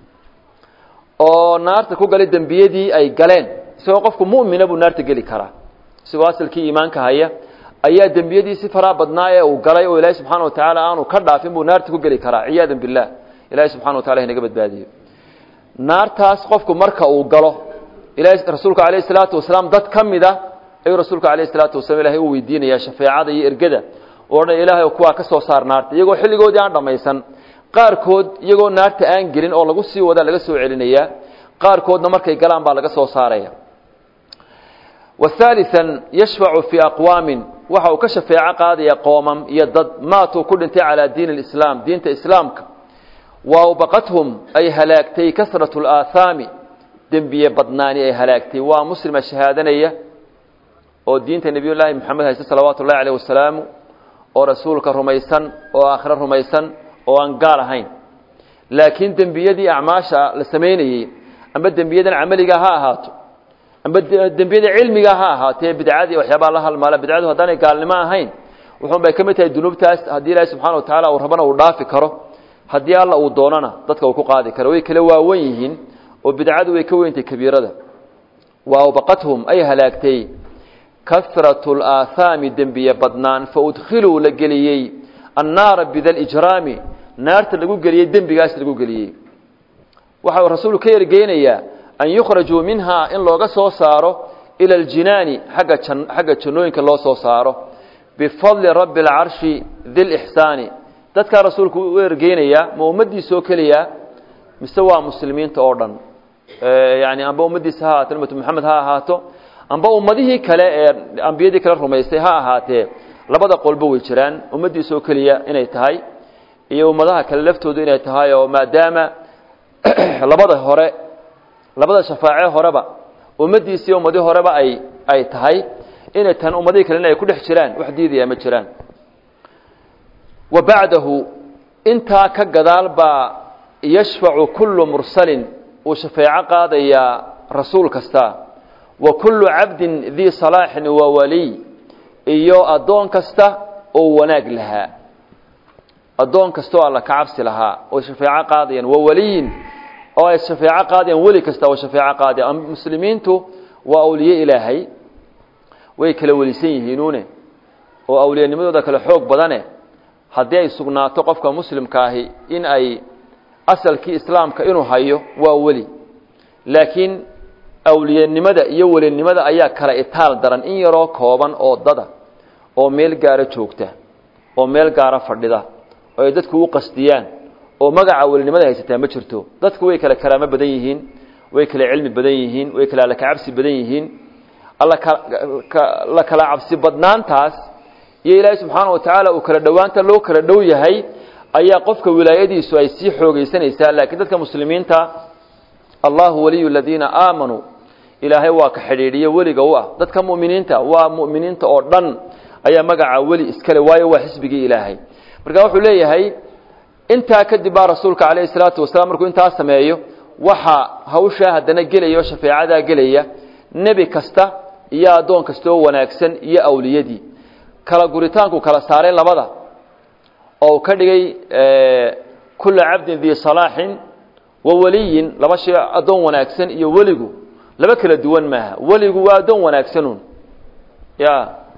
oo naarta ku galay dembiyadii ay galeen isagoo qofku mu'mina buu naarta geli karaa isagoo asalkii iimaanka haya ayaa dembiyadii si faraa badnaa ee uu galay oo ilaahay subxaana wa tacaala aanu ka dhaafin buu naarta ku geli karaa ciyaadan billah ilahay subxana wa tacala inaga badbaadiyo naartaas qofku marka uu galo ilahay rasuulka calayhi salaatu wasalaam dad ka mid a ayuu rasuulka calayhi salaatu wasalam ilahay u weydiinayaa shafeecada iyo ergada oo dhan ilaahay kuwaa ka soo saar naarta iyagoo xilligoodii aan dhammaysan qaarkood iyagoo naarta aan gelin oo lagu sii wadaa laga soo celinayaa qaarkoodna markay galaan baa laga soo saaraya wahaalian yashfacu fii aqwaamin waxa uu ka shafeeco qaadaya qoomam iyo dad maatuu ku dhintay calaa diini lislaam diinta islaamka wa awbaqathum ay halaagtay kasratu alaahaami dembiye badnaani ay halaagtay waa muslima shahaadanaya oo diinta nebiyullaahi moxamed hayste salawaatu ullahi caleyh wasalaamu oo rasuulka rumaysan oo aakhiro rumaysan oo aan gaal ahayn laakiin dembiyadii acmaasha la samaynayey amba dembiyadan camaliga ha ahaato amba dembiyada cilmiga ha ahaatee bidcadii waxyaabaa la halmaala bidcadu haddaanay gaalnimo ahayn wuxuun bay ka mid tahay dunuubtaas haddii ilaahi subxana wa tacaala uu rabana uu dhaafi karo haddii alla uu doonana dadka uu ku qaadi karo way kala waawan yihiin oo bidcadu way ka weyntay kabiirada wa awbaqathum ay halaagtay kasratu alaahaami dembiye badnaan fa udkhiluu la geliyey annaara bidalijraami naarta lagu geliyey dembigaas lagu geliyey waxa uu rasuulku ka ergeynayaa an yukhrajuu minhaa in looga soo saaro ila aljinaani agga xagga jannooyinka loo soo saaro bifadli rabbi alcarshi dilixsaani dadkaa rasuulku u ergeynayaa ma ummaddiisoo keliya mise waa muslimiinta oo dhan yani amba ummaddiisa ha ahaato ummatu maxamed ha ahaato amba ummadihii kale ee ambiyadii kale rumaystay ha ahaatee labada qolba way jiraan ummaddiisa oo keliya inay tahay iyo ummadaha kale laftoodu inay tahay oo maadaama labada hore labada shafaace horeba ummaddiisii ummadii horeba ay ay tahay inay tan ummadihii kalena ay ku dhex jiraan wax diidaya ma jiraan wa bacdahu intaa ka gadaal baa yashfacu kullu mursalin uu shafeeco qaadayaa rasuul kasta wa kullu cabdin dii salaaxin wa waliy iyo addoon kasta oo wanaag lahaa addoon kasta oo alla ka cabsi lahaa oo shafeeco qaadayaan wa waliyin oo ay shafeeco qaadayaan weli kasta oo shafeeco qaadaya muslimiintu waa awliye ilaahay way kala welisan yihiinuune oo awliyanimadooda kale xoog badane haddii ay sugnaato qofka muslimka ahi in ay asalkii islaamka inuu hayo waa weli laakiin awliyanimada iyo welinimada ayaa kala itaal daran in yaroo kooban oo dada oo meel gaara joogta oo meel gaara fadhida oo ay dadku u qasdiyaan oo magaca welinimada haysataa ma jirto dadku way kala karaamo badan yihiin way kala cilmi badan yihiin way kala allakacabsi badan yihiin la kala cabsi badnaantaas iyo ilaahay subxaana wa tacaala uu kala dhowaanta loo kala dhow yahay ayaa qofka wilaayadiisu ay sii xoogaysanaysaa laakiin dadka muslimiinta allahu waliyu aladiina aamanuu ilaahay waa ka xidhiidhiye weliga u ah dadka mu'miniinta waa mu'miniinta oo dhan ayaa magaca weli iskale waayo waa xisbigii ilaahay marka wuxuu leeyahay intaa kadib baa rasuulka calayhi salaatu wasalaam markuu intaa sameeyo waxa hawshaa haddana gelaya oo shafeecadaa gelaya nebi kasta iyo addoon kasta oo wanaagsan iyo awliyadii kala guritaanku kala saaray labada oo uu ka dhigay kulla cabdin dii salaaxin wa waliyin laba shay addoon wanaagsan iyo weligu laba kala duwan maaha weligu waa addoon wanaagsanuun ya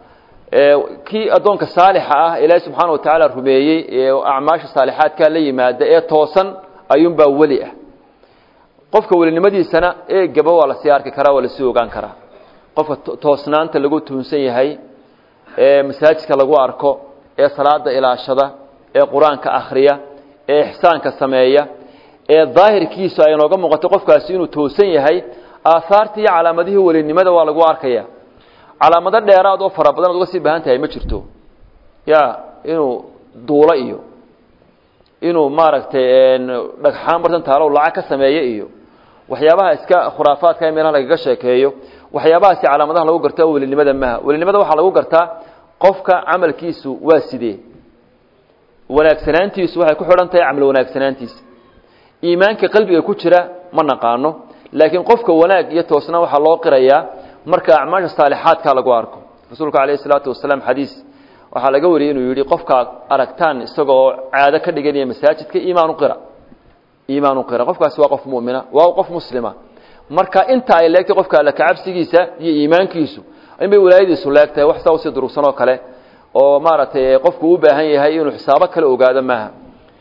kii addoonka saalixa ah ilaahay subxaana wa tacaala rumeeyey ee acmaasha saalixaadkaa la yimaada ee toosan ayuunbaa weli ah qofka welinimadiisana eegaba waa lasii arki karaa waa lasii ogaan karaa qofka toosnaanta lagu tuunsan yahay ee masaajidka lagu arko ee salaada ilaashada ee qur-aanka akhriya ee ixsaanka sameeya ee daahirkiisu ay nooga muuqato qofkaasi inuu toosan yahay aahaartii iyo calaamadihii welinimada waa lagu arkaya calaamado dheeraad oo fara badan ad uga sii baahan tahay ma jirto ya inuu duulo iyo inuu maaragtay dhagxaan bartan taalo lacag ka sameeye iyo waxyaabaha iska khuraafaadka ee meelaha lagaga sheekeeyo waxyaabahaasi calaamadaha lagu garta welinimada maha welinimada waxaa lagu gartaa qofka camalkiisu waa sidee wanaagsanaantiisu waxay ku xidhan tahay camal wanaagsanaantiisa iimaanka qalbiga ku jira ma naqaano laakiin qofka wanaag iyo toosnaan waxaa loo qirayaa marka acmaasha saalixaadka lagu arko rasuulka calayhi salaatu wasalaam xadiis waxaa laga wariyey inuu yidhi qofkaad aragtaan isagoo caado ka dhiganaya masaajidka iimaan uqira iimaan uqira qofkaasi waa qof mu'mina waa qof muslima marka inta ay leegtay qofka alla kacabsigiisa iyo iimaankiisu inbay walaayadiisu leegtahay wax saa usii durugsan oo kale oo maaragtay qofku u baahan yahay inuu xisaabo kale ogaado maaha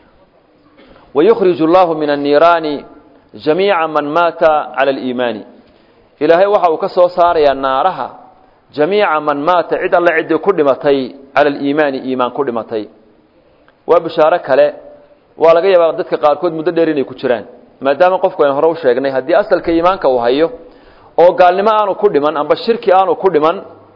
wayukhriju allahu min anniiraani jamiica man maata cala aliimaani ilaahay waxa uu ka soo saarayaa naaraha jamiica man maata cid alle ciddii ku dhimatay cala aliimaani iimaan ku dhimatay waa bishaaro kale waa laga yaabaa dadka qaarkood muddo dheer inay ku jiraan maadaama qofku aynu hore u sheegnay haddii asalka iimaanka uu hayo oo gaalnimo aanu ku dhiman amba shirki aanu ku dhiman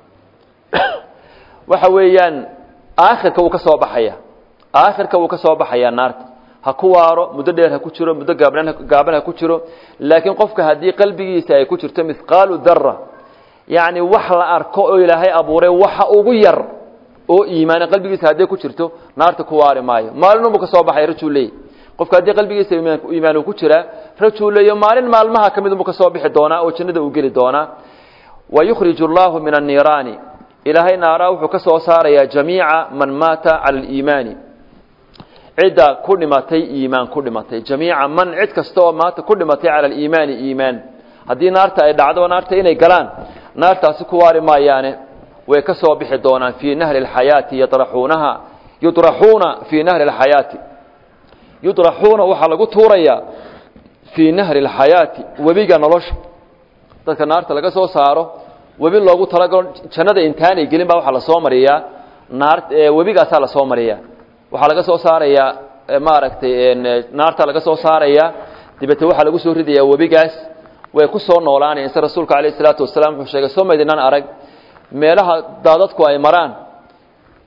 waxa weeyaan aakhirka wuu ka soo baxaya aakhirka wuu ka soo baxayaa naarta ha ku waaro muddo dheer ha ku jiro muddo gaabnan gaaban ha ku jiro laakiin qofka haddii qalbigiisa ay ku jirto mithqaalu dara yacni wax la arko oo ilaahay abuuray waxa ugu yar oo iimaana qalbigiisa hadday ku jirto naarta ku waari maayo maalinunbu ka soo baxay rajuu leey qofka haddii qalbigiisa iimaan uu ku jiraa rajuu leeyo maalin maalmaha ka mid unbu ka soo bixi doonaa oo jannada uu geli doonaa wa yukhriju allahu min anniiraani ilaahay naaraa wuxuu ka soo saarayaa jamiica man maata cala aliimaani cidda ku dhimatay iimaan ku dhimatay jamiica man cid kasta oo maanta ku dhimatay cala aliimaani iimaan haddii naarta ay dhacdo naarta inay galaan naartaasi ku waari maayaane way ka soo bixi doonaan fii nahri alxayaati yadraxuunaha yudraxuuna fii nahri alxayaati yudraxuuna waxaa lagu tuurayaa fii nahri alxayaati webiga nolosha dadka naarta laga soo saaro webi loogu talagalo jannada intaanay gelin baa waxaa lasoo mariyaa naar webigaasaa lasoo mariyaa waxaa laga soo saarayaa maaragtay naarta laga soo saarayaa dabeete waxaa lagu soo ridayaa webigaas way ku soo noolaanayan se rasuulka calayh isalaatu wasalaam wuxuu sheegay soo maydinaan arag meelaha daadadku ay maraan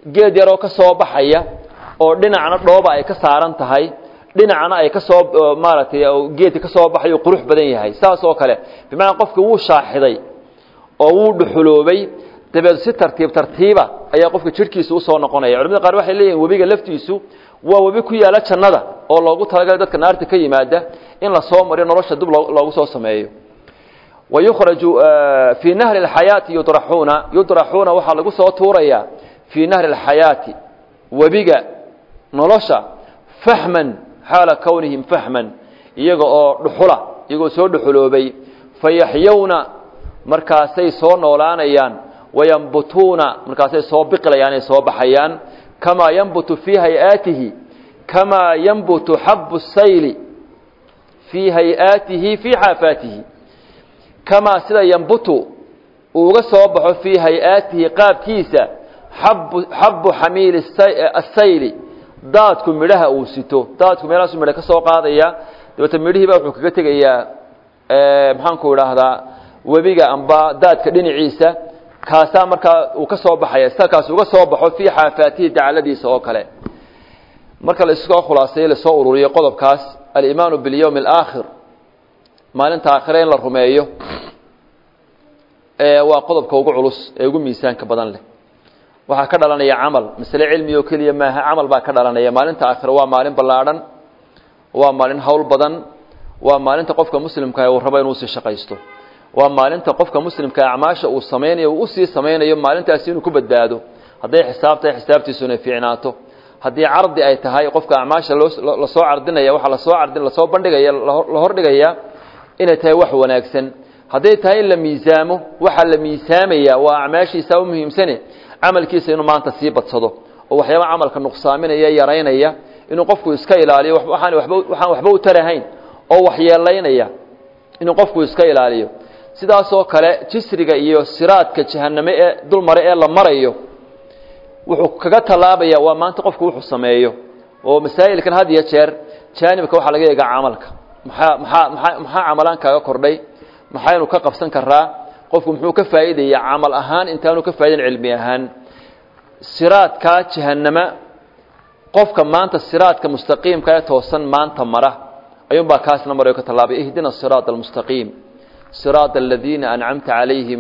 geed yaroo ka soo baxaya oo dhinacna dhooba ay ka saaran tahay dhinacna ay ka soo maaragtay geedka ka soo baxay uu qurux badan yahay saas oo kale bimacnaa qofki wuu shaaxiday oo wuu dhuxuloobay dabeed si tartiib tartiiba ayaa qofka jidhkiisa usoo noqonaya culamada qaar waxay leeyihin webiga laftiisu waa webi ku yaala jannada oo loogu talagalay dadka naarta ka yimaada in la soo mariyo nolosha dib loogu soo sameeyo wayukhraju fii nahri alxayaati yudraxuuna yudraxuuna waxaa lagu soo tuurayaa fii nahri alxayaati webiga nolosha fahman xaala kownihim fahman iyaga oo dhuxula iyagoo soo dhuxuloobay fayaxyowna markaasay soo noolaanayaan wayambutuuna markaasay soo biqlayaan ay soo baxayaan kamaa yanbutu fii hay-aatihi kamaa yanbutu xabu sayli fii hay-aatihi fii xaafaatihi kamaa sida yambutu uu uga soo baxo fii hay-aatihi qaabkiisa xabu xabu xamiili asayli daadku midhaha uu sito daadku meelahaasu midha ka soo qaadaya dabeete midhihiiba wuxuu kaga tegayaa maxaanku idhaahdaa webiga amba daadka dhinaciisa kaasaa markaa uu ka soo baxaya sida kaas uga soo baxo fii xaafaatihi dacaladiisa oo kale marka la iskoo khulaaseeye lasoo ururiyo qodobkaas alimaanu bilyowmi alaakhir maalinta aakhire in la rumeeyo waa qodobka ugu culus ee ugu miisaanka badan leh waxaa ka dhalanaya camal masale cilmi oo keliya maaha camal baa ka dhalanaya maalinta aakhire waa maalin ballaadhan waa maalin hawl badan waa maalinta qofka muslimkaah uu rabo inuu sii shaqaysto waa maalinta qofka muslimka acmaasha uu samaynayo uu usii samaynayo maalintaasi inuu ku badbaado hadday xisaab tahay xisaabtiisu inay fiicnaato haddii cardi ay tahay qofka acmaasha loo lasoo cardinaya waxa lasoo cardin lasoo bandhigaya la hordhigaya inay tahay wax wanaagsan hadday tahay in la miisaamo waxaa la miisaamaya waa acmaashiisa u muhiimsane camalkiisa inuu maanta sii badsado oo waxyaaba camalka nuqsaaminaya yaraynaya inuu qofku iska ilaaliyo waxaan waba waxaan waxba u tarahayn oo waxyeelaynaya inuu qofku iska ilaaliyo sidaasoo kale jisriga iyo siraadka jahaname ee dul mare ee la marayo wuxuu kaga tallaabaya waa maanta qofku wuxuu sameeyo oo masaa'ilkan had iyo jeer jaanibka waxaa laga eegaa camalka maxaa maxaa maxaa maxaa camalaan kaaga kordhay maxaynu ka qabsan karaa qofku muxuu ka faa'iidaya camal ahaan intaanu ka faa'idayn cilmi ahaan siraadka jahanama qofka maanta siraadka mustaqiimka ee toosan maanta mara ayuunbaa kaasna marayo ka tallaabay ihdina siraada almustaqiim siraada aladiina ancamta calayhim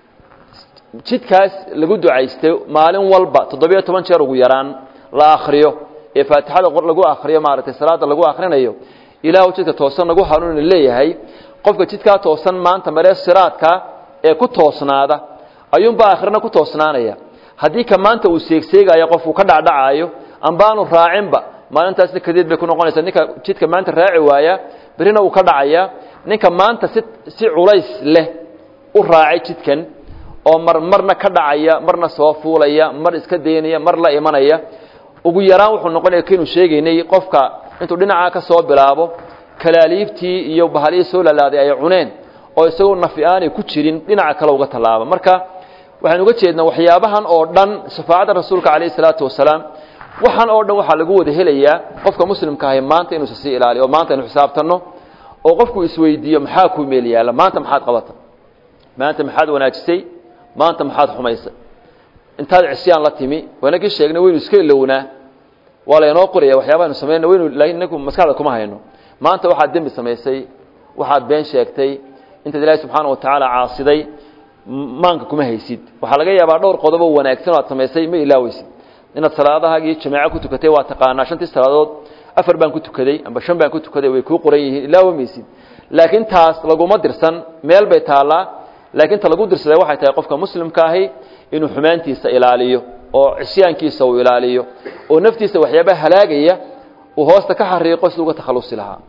jidkaas lagu ducaystay maalin walba toddobiyo toban jeer ugu yaraan la akriyo ee faatixada lagu akriyo maaragtay salaada lagu akrinayo ilaahu jidka toosan nagu hanuuna leeyahay qofka jidkaa toosan maanta maree siraadka ee ku toosnaada ayuunbaa akhrina ku toosnaanaya haddii ka maanta uu seegseegayo qofku ka dhacdhacaayo ambaanu raacinba maalintaasna kadeed bay ku noqonaysaa ninka jidka maanta raaci waaya berrina uu ka dhacaya ninka maanta si si culays leh u raacay jidkan oo mar marna ka dhacaya marna soo fuulaya mar iska daynaya mar la imanaya ugu yaraan wuxuu noqonaya kaynu sheegaynay qofka intuu dhinacaa ka soo bilaabo kalaaliibtii iyo bahalihii soo lalaaday ay cuneen oo isagoo nafi aanay ku jirin dhinaca kale uga tallaaba marka waxaynu uga jeednaa waxyaabahan oo dhan shafaacadda rasuulka calayhi salaatu wasalaam waxaan oo dhan waxaa lagu wada helayaa qofka muslimka ahi maanta inuusa sii ilaaliyo oo maanta aynu xisaabtanno oo qofku isweydiiyo maxaa kuu meel yaalla maanta maxaad qabata maanta maxaad wanaajisay maanta maxaad xumaysay intaad cisyaan la timi waynagii sheegnay waynu iska ilownaa waa laynoo qoraya waxyaabaaynu samayna waynu laakiin inagu maskaxda kuma hayno maanta waxaad dembi samaysay waxaad been sheegtay intaad ilaahay subxaana wa tacaala caasiday maanka kuma haysid waxaa laga yaabaa dhowr qodoboo wanaagsan oo aad samaysay ma ilaaweysid inaad salaadahaagii jamaaco ku tukatay waa taqaanaa shantii salaadood afar baan ku tukaday amba shan baan ku tukaday way kuu qoran yihiin ilaawamaysid laakiin taas laguma dirsan meel bay taallaa laakiin ta lagu dirsaday waxay tahay qofka muslimka ahi inuu xumaantiisa ilaaliyo oo cisyaankiisa uu ilaaliyo oo naftiisa waxyaabaha halaagaya uu hoosta ka xariiqo si uga takhalusi lahaa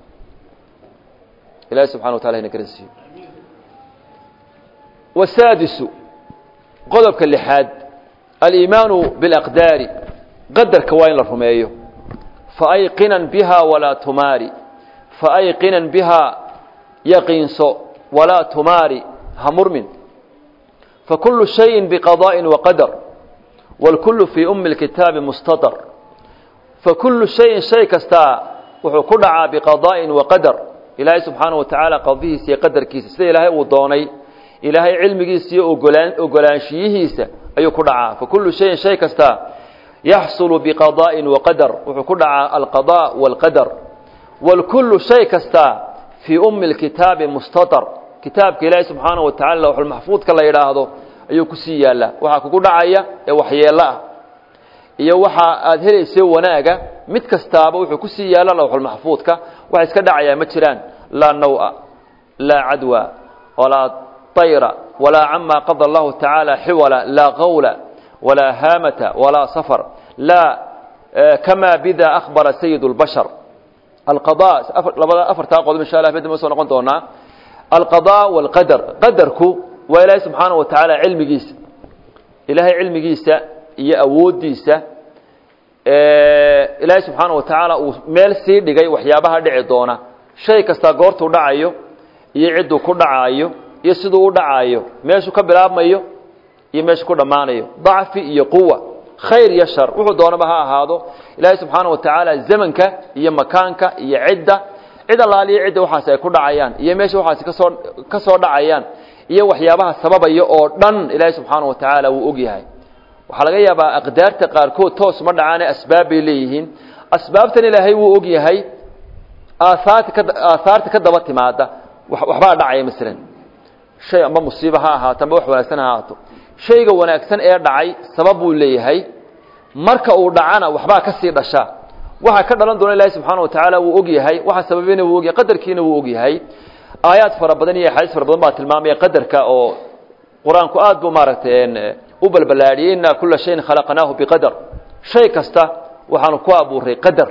ilahi subxana wa tala ina garansiiyo wasaadisu qodobka lixaad aliimaanu bilaqdaari qadarka waa in la rumeeyo faayqinan biha walaa tumaari faayqinan bihaa yaqiinso walaa tumaari ha murmin fakulu shayin biqadaaءin waqadar wاlkulu fii umi اlkitaabi mustatar fakulu shayin shay kastaa wuxuu ku dhacaa biqadaa'in waqadar ilaahay subxaanaه wa tacaala qadihiisa iyo qadarkiisa sida ilaahay uu doonay ilaahay cilmigiisa iyo ogolaan ogolaanshiyihiisa ayuu ku dhacaa fakulu shayin shay kastaa yaxsulu biqada'in waqadar wuxuu ku dhacaa alqada waalqadar wاlkullu shay kasta fii ummi اlkitaabi mustatar kitaabka ilaahi subxaanaه wa tacala lawxulmaxfuudka la yidhaahdo ayuu kusii yaallaa waxaa kugu dhacaya ee waxyeello ah iyo waxa aad helaysa wanaaga mid kastaaba wuxuu kusii yaalla lawxulmaxfuudka waxa iska dhacayaa ma jiraan laa nawa laa cadwa walaa طayra walaa cama qada allahu tacaala xiwala laa qawla walaa haamata walaa safar laa kama bida akhbara sayid اlbashar alqada labada afartaa qodob insha allah bdma soo noqon doonaa alqada wاlqadar qadarku waa ilaahay subxaanaه wa tacaala cilmigiisa ilaahay cilmigiisa iyo awooddiisa ilaahay subxaana wa tacaala uu meel sii dhigay waxyaabaha dhici doona shay kasta goortuu dhacayo iyo cidduu ku dhacaayo iyo siduu u dhacaayo meeshuu ka bilaabmayo iyo meeshuu ku dhammaanayo dacfi iyo quwa khayr iyo shar wuxuu doonaba ha ahaado ilaahay subxaana wa tacaala zamanka iyo makaanka iyo cidda cid allaaliyo cidda waxaasi ay ku dhacayaan iyo meesha waxaasi kasoo ka soo dhacayaan iyo waxyaabaha sababaya oo dhan ilaahay subxaana wa tacaala wuu og yahay waxaa laga yaabaa aqdaarta qaarkood toos ma dhacaane asbaab bay leeyihiin asbaabtan ilaahay wuu og yahay aahaarta ka aahaarta ka daba timaada waxbaa dhacaya masalan shay amba musiiba ha ahaato amba wax wanaagsan ha ahaato shayga wanaagsan ee dhacay sabab buu leeyahay marka uu dhacana waxbaa ka sii dhasha waxa ka dhalan doona ilaahay subxaana wa tacaala wuu og yahay waxa sababayna wuu og yahay qadarkiina wuu og yahay aayaad fara badan iyo axaadiis fara badan baa tilmaamaya qadarka oo qur-aanku aad buu maaragtay u balbalaadhiyey inaa kula shayin khalaqnaahu biqadar shay kasta waxaanu ku abuuray qadar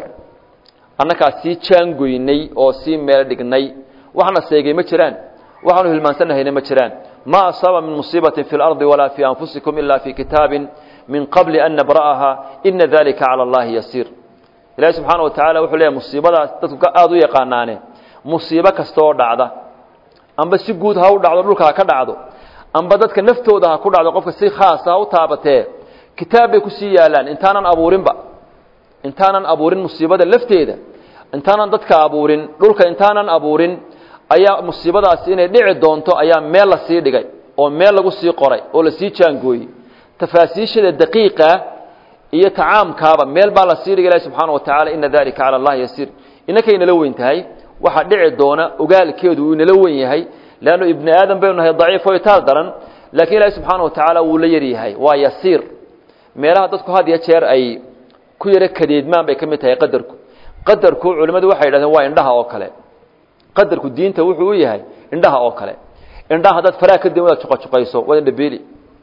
annakaa sii jaangoynay oo sii meel dhignay waxna seegay ma jiraan waxaanu hilmaansanahayna ma jiraan ma asaaba min musiibatin fi اlardi walaa fi anfusikum ila fi kitaabin min qabli an nabra'aha ina dalika cala allahi yasiir ilahi subxaana wa tacala wuxuu leeyahy musiibadaas dadku aada u yaqaanaane musiibo kasta oo dhacda amba si guud ha u dhacdo dhulka ha ka dhacdo amba dadka naftooda ha ku dhacdo qofka si khaasa ha u taabatee kitaab bay kusii yaalaan intaanan abuurinba intaanan abuurin musiibada lafteeda intaanan dadka abuurin dhulka intaanan abuurin ayaa musiibadaasi inay dhici doonto ayaa meel la sii dhigay oo meel lagu sii qoray oo lasii jaangooyey tafaasiishada daqiiqa iyo tacaamkaaba meel baa la sii dhigay ilahi subxaana wa tacala ina dalika cala allahi yasiir inankay nala weyn tahay waxaa dhici doona ogaalkeedu uu inala wen yahay leannu ibni aadam baynu nahay daciif o itaal daran laakiin ilaahi subxaana wa tacaala wuu la yaryahay waa yasiir meelaha dadku had iyo jeer ay ku yaro kadeedmaan bay ka mid tahay qadarku qadarku culimmadu waxay yidhahdeen waa indhaha oo kale qadarku diinta wuxuu u yahay indhaha oo kale indhaha haddaad faraha ka din wadaad juqajuqayso waad indhabeeli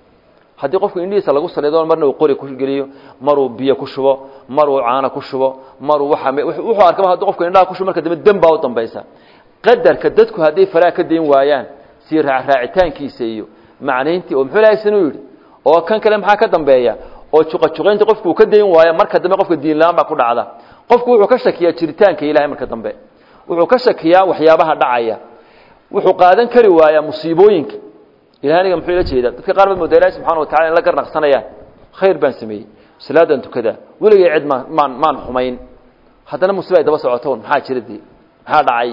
haddii qofku indhihiisa lagu salido marna uu qori ku geliyo maruu biyo ku shubo maruu caano ku shubo maruu waa wuxuu arkaba haddii qofku indhaha ku shubo marka dambe dem baa u dambaysa qadarka dadku hadday faraha ka dayn waayaan sii raacraacitaankiisa iyo macnayntii oo muxuu ilahay sanuu yidhi oo kan kale maxaa ka dambeeya oo juqajuqaynta qofku uu ka dayn waayo marka dambe qofka diinla-aan baa ku dhacda qofku wuxuu ka shakiyaa jiritaanka ilahay marka dambe wuxuu ka shakiyaa waxyaabaha dhacaya wuxuu qaadan kari waayaa musiibooyinka ilahay aniga muxuu ila jeedaa dadka qaar baad moodaa ilahi subxana wa tacala in la garnaqsanayaan khayr baan sameeyey salaadan tukadaa weligay cid maan maan maan xumayn haddana musiba ay daba socotoon maxaa jira dee maxaa dhacay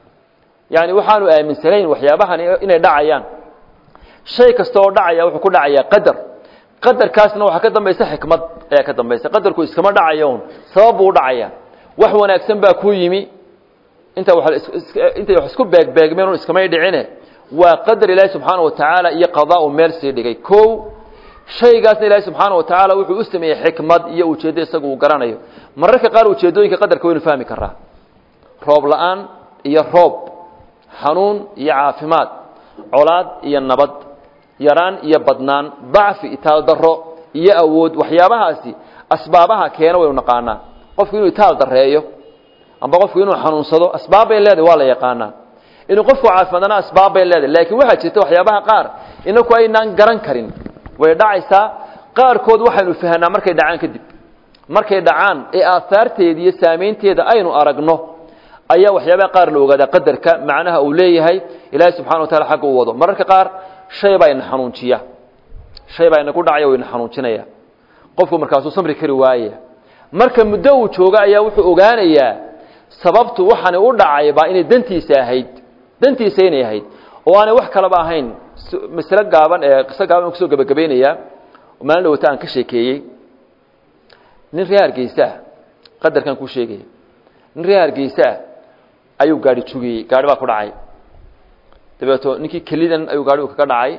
yani waxaanu aaminsanayn waxyaabahan inay dhacayaan shay kasta oo dhacaya wuxuu ku dhacayaa qadar qadarkaasna waxaa ka dambaysa xikmad ayaa ka dambaysa qadarku iskama dhacayo un sabab buu u dhacaya wax wanaagsan baa ku yimi inta intay wax isku beegbeegmeen un iskamay dhicine waa qadar ilaahi subxaana wa tacaala iyo qadaa u meel sii dhigay ko shaygaasna ilaahi subxaana wa tacaala wuxuu u sameeyey xikmad iyo ujeeddo isagu uu garanayo mararka qaar ujeeddooyinka qadarka waynu fahmi karaa roob la-aan iyo roob xanuun iyo caafimaad colaad iyo nabad yaraan iyo badnaan dacfi itaal daro iyo awood waxyaabahaasi asbaabaha keena waynu naqaanaa qofku inuu itaal dareeyo amba qofku inuu xanuunsado asbaab bay leedahay waa la yaqaanaa inuu qofku caafimaadana asbaab bay leedahay laakiin waxaa jirta waxyaabaha qaar inaku aynaan garan karin way dhacaysaa qaarkood waxaynu fahanaa markay dhacaan kadib markay dhacaan ee aahaarteeda iyo saamaynteeda aynu aragno ayaa waxyaabaha qaar la ogaadaa qadarka macnaha uu leeyahay ilaahay subxana wa taala xagga u wado mararka qaar shay baa ina xanuunjiya shay baa inaku dhacaya o ina xanuujinaya qofku markaasuu samri kari waaya marka muddo uu joogo ayaa wuxuu ogaanayaa sababtu waxaani u dhacayba inay dantiisa ahayd dantiisa inay ahayd oo aanay wax kalaba ahayn masle gaaban ee qiso gaaban kusoo gebagabaynayaa maalin dhawata aan ka sheekeeyey nin reer hargeysa ah qadarkan kuu sheegaya nin reer hargeysa ah ayuu gaari jugiyey gaari baa ku dhacay dabeeto ninkii kelidan ayuu gaarigu kaga dhacay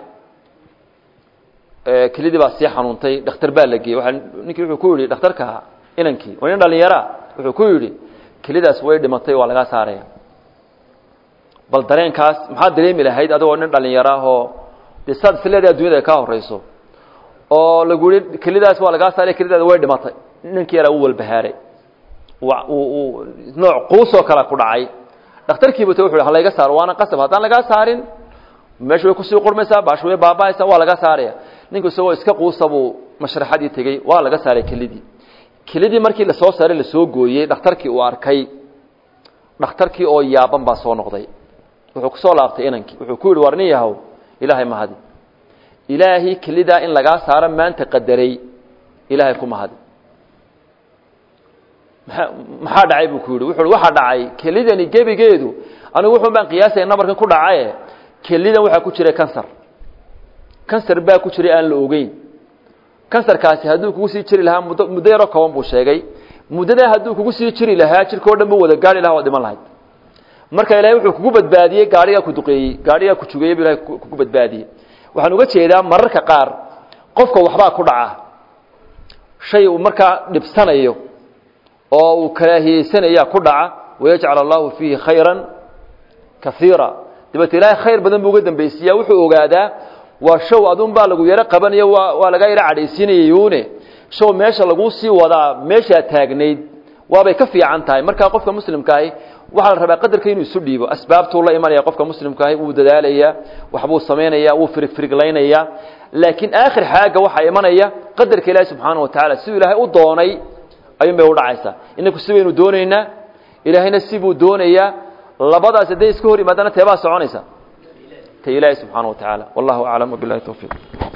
kelidii baa sii xanuuntay dhakhtar baa la geeyey waa ninkii wuxuu ku yidhi dhakhtarka inankii waa nin dhallinyara wuxuu ku yidhi kelidaas way dhimatay waa lagaa saaraya bal dareenkaas maxaad dareemi lahayd adigoo nin dhallinyaro ah oo dee saad isleedahay addunyada ay kaa horeyso oo lagu yihi kelidaas waa lagaa saaraya kelidaada way dhimatay ninkii yaraa u walbahaaray uu nooc quusoo kale ku dhacay dhakhtarkiiba t wuxu ha layga saaro waana qasab haddaan lagaa saarin meesha way kusii qurmaysaa baasha way baaba'aysaa waa laga saaraya ninku isagoo iska quusa buu mashraxadii tegey waa laga saaray kelidii kelidii markii lasoo saaray lasoo gooyey dhakhtarkii uu arkay dhakhtarkii oo yaaban baa soo noqday wuxuu kusoo laabtay inankii wuxuu ku yidhi war nin yahow ilaahay mahadi ilaahay kelidaa in lagaa saaro maanta qadaray ilaahay ku mahadi maxaa dhacay buu ku yidhi wuxuu waxaa dhacay kelidani gebigeedu anigu wuxun baan qiyaasaya nabarkan ku dhacaye kelidan waxaa ku jira kansar kansar baa ku jiray aan la ogeyn kansarkaasi hadduu kugu sii jiri lahaa muddo muddo yaroo kooban buu sheegay muddadaa hadduu kugu sii jiri lahaa jirka o dhan bu wada gaari laha waa dhiman lahayd marka ilaahay wuxuu kugu badbaadiyey gaadhigaa ku duqeeyey gaadhigaa ku jugeeyey bu ilahay kugu badbaadiyey waxaan uga jeedaa mararka qaar qofka waxbaa ku dhaca shay uu markaa dhibsanayo oo uu karaahiyeysanaya ku dhaca wayajcal allahu fiihi khayra kaiira dabeete ilaahay khayr badan buu uga dambaysiiya wuxuu ogaadaa waa show adun baa lagu yaro qabanayo waa waa laga yaro cadhaysiinayayune show meesha laguu sii wadaa meeshaa taagnayd waabay ka fiican tahay markaa qofka muslimkaahi waxaa la rabaa qadarka inuu isu dhiibo asbaabtuu la imanaya qofka muslimkaahi wuu dadaalaya waxbuu samaynaya wuu firigfiriglaynaya laakiin aakhir xaaga waxaa imanaya qadarka ilaahi subxaana wa tacala siduu ilaahay u doonay ayuun bay udhacaysaa inaku si baynu doonaynaa ilaahayna sibuu doonayaa labadaas hadday iska hor yimaadana teebaa soconaysa ta ilaahi subxaana wa tacaala wallahu aclam wabilahi towfiiq